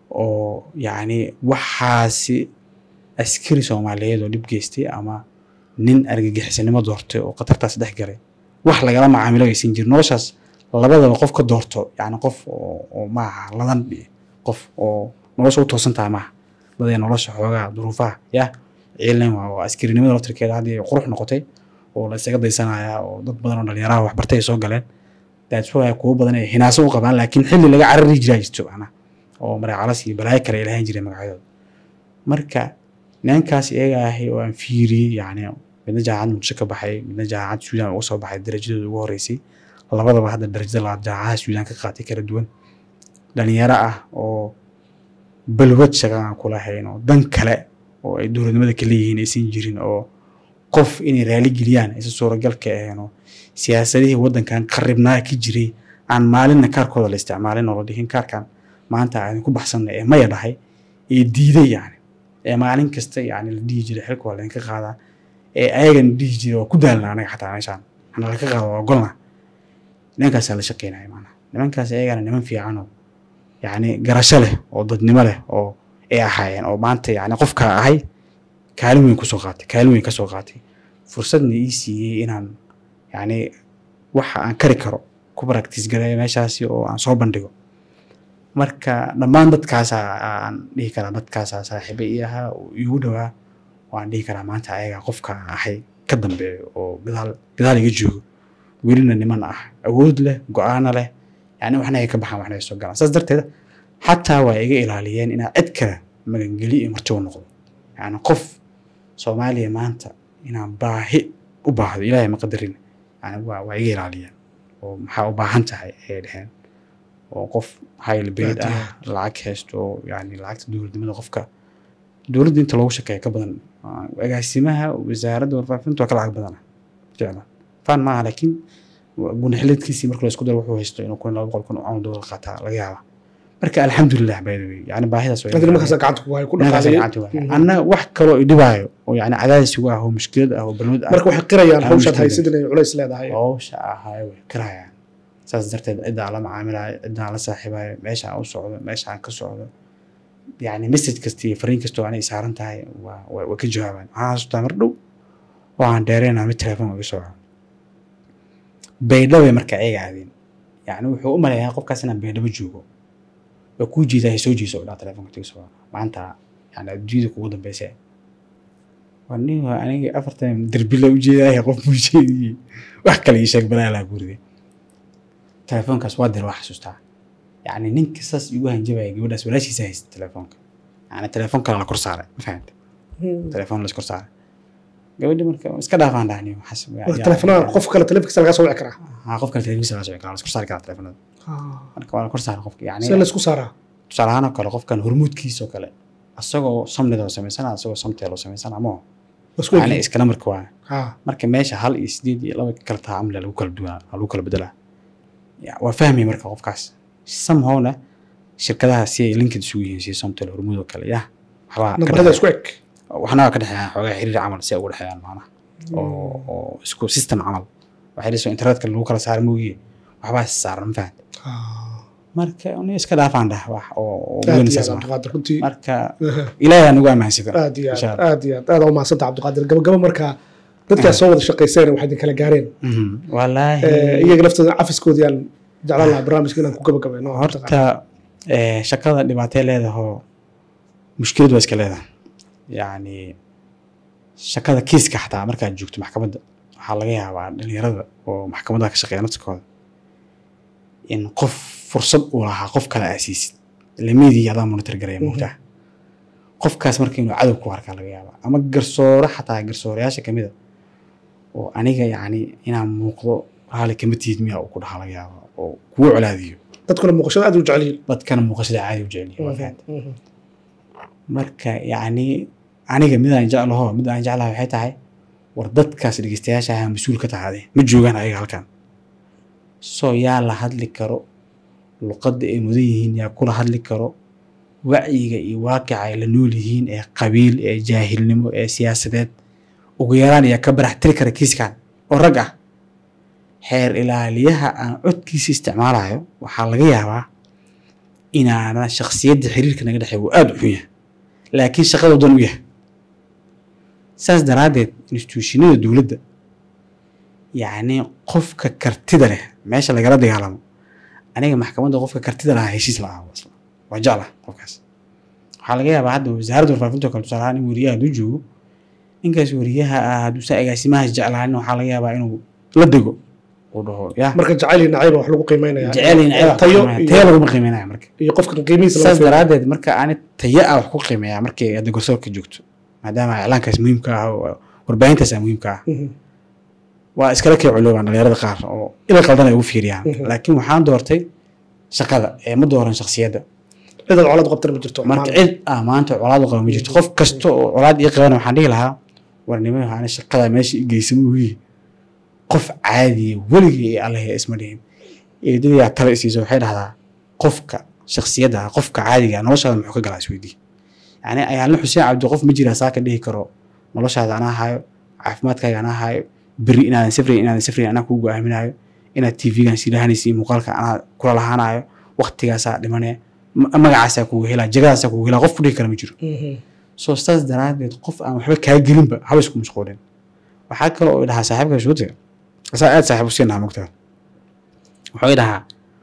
oo yani waxaasi askari soomaaliyeed oo dhib geystay ama nin argagixisanimo doortay oo khatartaas dhex galay wax lagala macaamilo aysan jirin noloshaas labadaba qof ka doorto yani qof oo oo maaha ladan qof oo nolosha u toosan tahay maaha dadee nolosha xoogaa duruufaha yah ciilan waa waa askarinimada laftirkeeda haddii ay qurux noqotay oo la isaga daysanaya oo dad badan oo dhalinyaraha waxbartay ay soo galeen that's why kuwo badan ay hinaaso u qabaan laakiin xilli laga carari jiraa jirto macnaha oo mareecalas iyo balaayo kale ay lahayn jireen magacyadooda marka ninkaas iyaga ahi oo aan fiiriyey yacni midna jaamacad muqdisho ka baxay midna jaamacad suudaan uga soo baxay darajadooda ugu horeysay labadaba hadda darajada labaad jaamacadaha suudaan ka qaatay kala duwan dhalinyaro ah oo balwad shaqa aan kula hayn oo dan kale oo ay dowladnimada ka leeyihiin aysan jirin oo qof inay raali geliyaan aysan suuragal ka ahayn oo siyaasadihii waddankan qaribnaa ka jiray aan maalinna kaarkooda la isticmaalin oo la dhihin kaarkan maanta aan ku baxsanna ee maya dhahay ee diiday yani ee maalin kasta yani la dhihi jiray xilka waa laydinka qaadaa ee ayagana dhihi jiray waa ku daalna anaga xataa meeshaan ana laka qaado waa ogolna nimankaasaa la shaqeynaya maanaa nimankaas ayagana niman fiican oo yani garasho leh oo dadnimo leh oo ay ahaayeen oo maanta yani qofka ahay kaalin weyn kusoo qaatay kaalin weyn kasoo qaatay fursadna ii siiyey inaan yani waxa aan kari karo ku practice gareeyo meeshaasi oo aan soo bandhigo marka dhammaan dadkaasa aan dhihi karaa dadkaasa saaxiibe ii ahaa oo iigu dhowaa waan dhihi karaa maanta ayaga qofka ahay ka dambeeyo oo gadaal gadaal iga joogo welina niman ah awood leh go-aano leh yani waxna ay ka baxaan waxna ay soo galaan saas darteed xataa waa iga ilaaliyeen inaa cid kale magangeli iyo marti u noqdo yani qof soomaaliya maanta inaan baahi u baahdo ilaahay ma qadarin yani waa waa iga ilaaliyeen oo maxaa u baahan tahay ayay dheheen oo qof hayl bayd Aad iyo ah lacag haysto oo yani lacagta dowladnimada qofka dowladda inta loogu shaqeeya ka badan Ah, agaasimaha wasaaradda warfaafinta waa ka lacag badana ficlan faan maaha laakiin gunaxileedkiisii marka la isku daro wuxuu haysto inuu kun laba boqol kun oo cawn doolar qaataa laga yaaba marka alxamdulilah by the way yani baahidaas way hadii nimankaas gacanta ku hay ku Ninkaas dhaqaaleeyay gacanta waaya. anna wax kaloo idhibaayo oo yani cadaadis igu ah oo mushkilad ah oo balwad ah marka waxay qirayaan Ah, hawshaad mushkilad. haysid inay culays leedahay howsha ahaay way karayaan saas darteed cidda aan la macaamilayo cidda aan la saaxiibayo meesha aan u socdo meesha aan ka socdo yani message kasta iyo fariin kasta oo anay saaran tahay waa waa waa ka jawaabaan waxaan xasuustaa mar dhow oo aan dheereynaa mid telefoon iga soo codo baydhabo bay marka ayaga aadeen yani wuxuu u maleeyaa qofkaas inaan baydhabo joogo waa kuu jeedaa soo jeeso oo dhaa telefoonka tiga soo maanta yani adduunyada kugu dambeysa waa nin waa aniga afartan derbi la ujeedaaya qof buu jeediyey wax kale ii sheeg balaa laa guriga telefoonkaas waa dir waa xasuustaa yani ninka saas igu hanjabaya gabadhaas walaashiisa haysta telefoonka yani telefoon kale la kor saaray ma fahamte telefoon la iskor saaray gabadhi marka iska dhaafaan dhahni waxaas telefonada qof kale telefonkiisa laga soo wici karaa haa qof kale telefoonkiisa la soo kara la iskor saari karaa telefoonada marka waa la kor saaray qofka yani see laysku saaraa tusaale ahaan oo kale qofkan hormuudkiisa oo kale asagoo samnida oo samaysana asagoo samteel oo samaysana ama isku yani egi iskala marka waa ha marka meesha hal iyo sideed iyo laba kala taha amle lagu kala duwanaa lagu kala bedelaa Ya, waa fahmay marka qofkaas samhowna shirkadaha si ay linked isugu yihiin si somtel hormuud oo kale yah waxbaa ka nambarada dhexeeya. isku eg waxna waa ka dhexeeya xoogaa xiriir camal si ay ugu dhexeeyaan macnaha oo oo isku system camal waxay dhiso internetka lagu kala saara moogiye waxbaa is saaran ma fahamte marka ni iska dhaafaan dhah wax oo oo aad weyn iyo saas aad maaha. cabdiqaadir runtii marka ilaahay aan ugu amaansada aad iyo Insha aad Allah. aad iyo aad aad umahadsanta cabdiqaadir gabagaba markaa dadkaas soo wada shaqayseen waxay idin kala gaareen Mhm. wallaahi Eh, iyaga laftooda cafiskoodii aan jeclaan lahaa barnaamijka inaan ku gabagabayno horta eh, shaqada dhibaatay leedahoo mushkilad waa iska leedahay yacni shaqada kiiska xataa markaad joogto maxkamadda waxaa laga yaabaa dhalinyarada oo maxkamadaha ka shaqeeya naftikooda in qof fursad uu lahaa qof kale aasiisid lamidii adaa monitor garaya moogtaa qofkaas marka inuu cadow ku arkaa laga yaabaa ama garsoore xataa garsooreyaasha kamid a oo aniga yacni inaan muuqdo raali kama tihid miyaa uu ku dhaha laga yaabaa oo kugu colaadiyo dadkuna muuqashada aad u jecel yihiin dadkana muuqashada caadi u jeceliya waa fahamta marka yacni aniga mid aan jeclaho mid aan jeclahay waxay tahay war dadkaas dhegeystayaasha ahaa mas-uul ka tahaade ma joogaan ayaga halkan soo yaa la hadli karo luqadda ay mudan yihiin yaa kula hadli karo wacyiga iyo waaqica ay la nool yihiin ee qabiil ee jaahilnimo ee siyaasadeed ugu yaraan yaa ka barax tiri kara kiiskan oo rag ah xeer ilaaliyaha aan codkiisa isticmaalayo waxaa laga yaabaa inaana shakhsiyadda xiriirka naga dhexeeya uu aada u xun yahay laakiin shaqada dan u yahay saas daraaddeed instituushinada dowladda yacni qofka kartida leh meesha lagala dagaalamo aniga maxkamadda qofka kartida lahaa heshiis la ahaa wasla waa jecla qofkaas waxaa laga yaabaa hadda wasaaradda warfaafinta oo kale tusaale ahaan in weriyaha hadduu joogo ninkaas weriyaha ah hadduusan agaasimahaas jeclaanin waxaa laga yaabaa inuu la dego uu dhaho ya marka jacayl iyo nacayba wax lagu qiimeynaya jecel in tayo tayo laguma qiimeynaya marka iyo qofka qiimihiisa laga saas fiiriyo. daraaddeed marka ani tayo ah wax ku qiimeeyaa markay hadda garsoorka joogto maadaama iclaankaas muhiimka ah oo warbaahintaas muhiimka ah Mhm. waa iskala kii culoobaan dhalinyarada qaar oo ila qaldan ay ugu fiiriyaan Mhm. laakiin waxaan doortay shaqada ee ma dooran shaksiyadda cidaad colaad qabtana ma jirto marka maanta. cid ah maanta colaad u qaba ma jirto qof kasta oo colaad ii qabana waxaan dhihi lahaa warnimo waxaana shaqada meesha i geysa muuyi qof caadiya weligii ee allahe isma dhihin eedadayaa tale isiisa waxay dhahdaa qofka shaksiyadda ah qofka caadiga ah noloshaada muxuu ka galaa isweydii yani ayaalna xuseen cabdi qof ma jiraa saa ka dhihi karo noloshaada anaa hayo caafimaadkaaga anaa hayo beri inaadan safrayn inaadan safrayn anaa kuu go-aaminayo inaad tvgan silahanaysa iyo muuqaalka anaa kula lahaanayo waqtigaasaa dhimanee ma- magacaasaa kugu helaa jagadaasaa kugu helaa qof ku dhihi kara ma jiro Mhm. soo saas daraaddeed qof aan waxba kaa gelinba haba isku mashquulin waxaa kale oo dhahaa saaxiibka shuutiga asaa aad saaxiib u siinaha mogtaa wuxuu dhahaa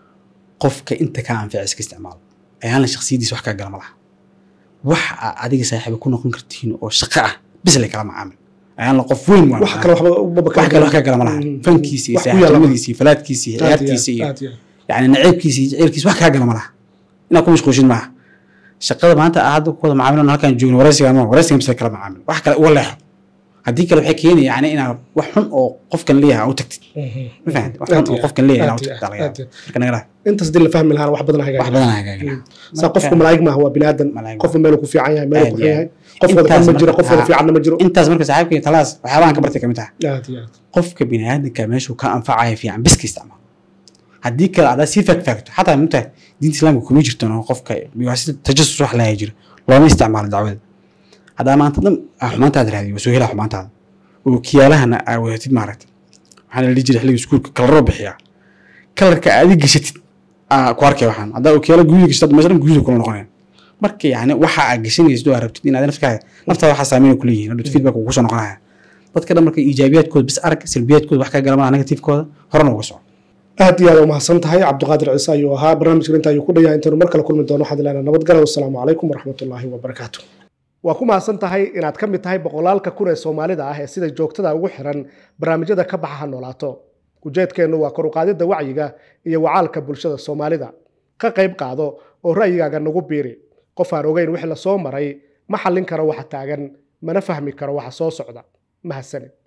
qofka inta kaa anfica iska isticmaalo ayaana shaksiyadiisa wax kaa gala ma laha wax aa adiga saaxiiba ku noqon kartiin oo shaqo ah bis lay kala macaamil ayaana qof weyn waa wax kale waxba ubaba wax kale wax kaa gala ma laha Mhm. fankiisa iyo Wax ku yaala ma- saaxiibnimadiisa iyo falaadkiisa iyo Aad iyo ciyaartiisa iyo aad iyo aad. yani naceybkiisa iyo jaceylkiisa wax kaa gala ma laha inaad ku mashquulshid maaha shaqada maanta aa hadda ku wada macaamilano halkaan joogno waraysiga ma waraysiga mise kala macaamil wax kale uga leexo haddii kale waxay keenaya yani inaad wax xun oo qofkan leeyahay aa u tagtid Mhm. ma fahamtid wax Aad xun oo iyo qofkan leeyahay inaa aad u iyo tagtid aa laga aad yaaba iyo marka nagala intaas hadii la fahmi lahaana wax badan wax hagaagin badan hagaagina saa qofku malaa'ig maaha waa binaadan Malaa'ig qofka meeluu ku fiican yahay meeluu Aad ku iyo xun yahay qof wada Intaas xun ma jiro marka- qof wada haa. fiicanna ma jiro intaas marka saaxiibkii talaas waxyaabahan ka bartay kamid taha aad iyo aad qofka biniaadanka meeshuu ka anfacaya fiican biska isticmaal haddii kale adaa sii faagfaagto xataa mugtahay diinta islaamka kuma jirtan oo qofka waa si tajasus wax lahaa jira looma isticmaalo dacwada haddaa maanta dhan aa xumaantaada raadiyo waa soo helaa xumaantaada oo kiyaalahana aa wadatid maaragta waxaa la dhihi jiray xilliga iskuulka kalaroo bixiyaa kalarka aad i gashatid aa ku arkay waxaan haddaa okiyaala gududa gashata meesha dhan gududa kula noqonaya marka yani waxa aad gashanaysid oo aad rabtid inaad nafkaaga naftaada waxaa saameyn ku leeyihin hadhow feedback uu kusoo noqonaya dadka dhan marka iijaabiyaadkooda bis arag salbiyaadkooda wax ka galamana negatifkooda horena uga soco aad iyo aad umahadsan tahay cabdiqaadir ciise ayuu ahaa barnaamijkan inta ayuu ku dhayaa intaynu mar kale kulmi doono waxaan ilaahnaa nabadgala wasalaamu calaykum waraxmatullaahi wabarakaatu waa ku mahadsan tahay inaad ka mid tahay boqolaalka kun ee soomaalida ah ee sida joogtada ugu xiran barnaamijyada ka baxa ha noolaato ujeedkeennu waa kor u qaadidda wacyiga iyo wacaalka bulshada soomaalida ka qayb qaado oo ra'yigaaga nagu biiri qof aan ogeyn wixii la soo maray ma xallin karo waxa taagan mana fahmi karo waxa soo socda mahadsanid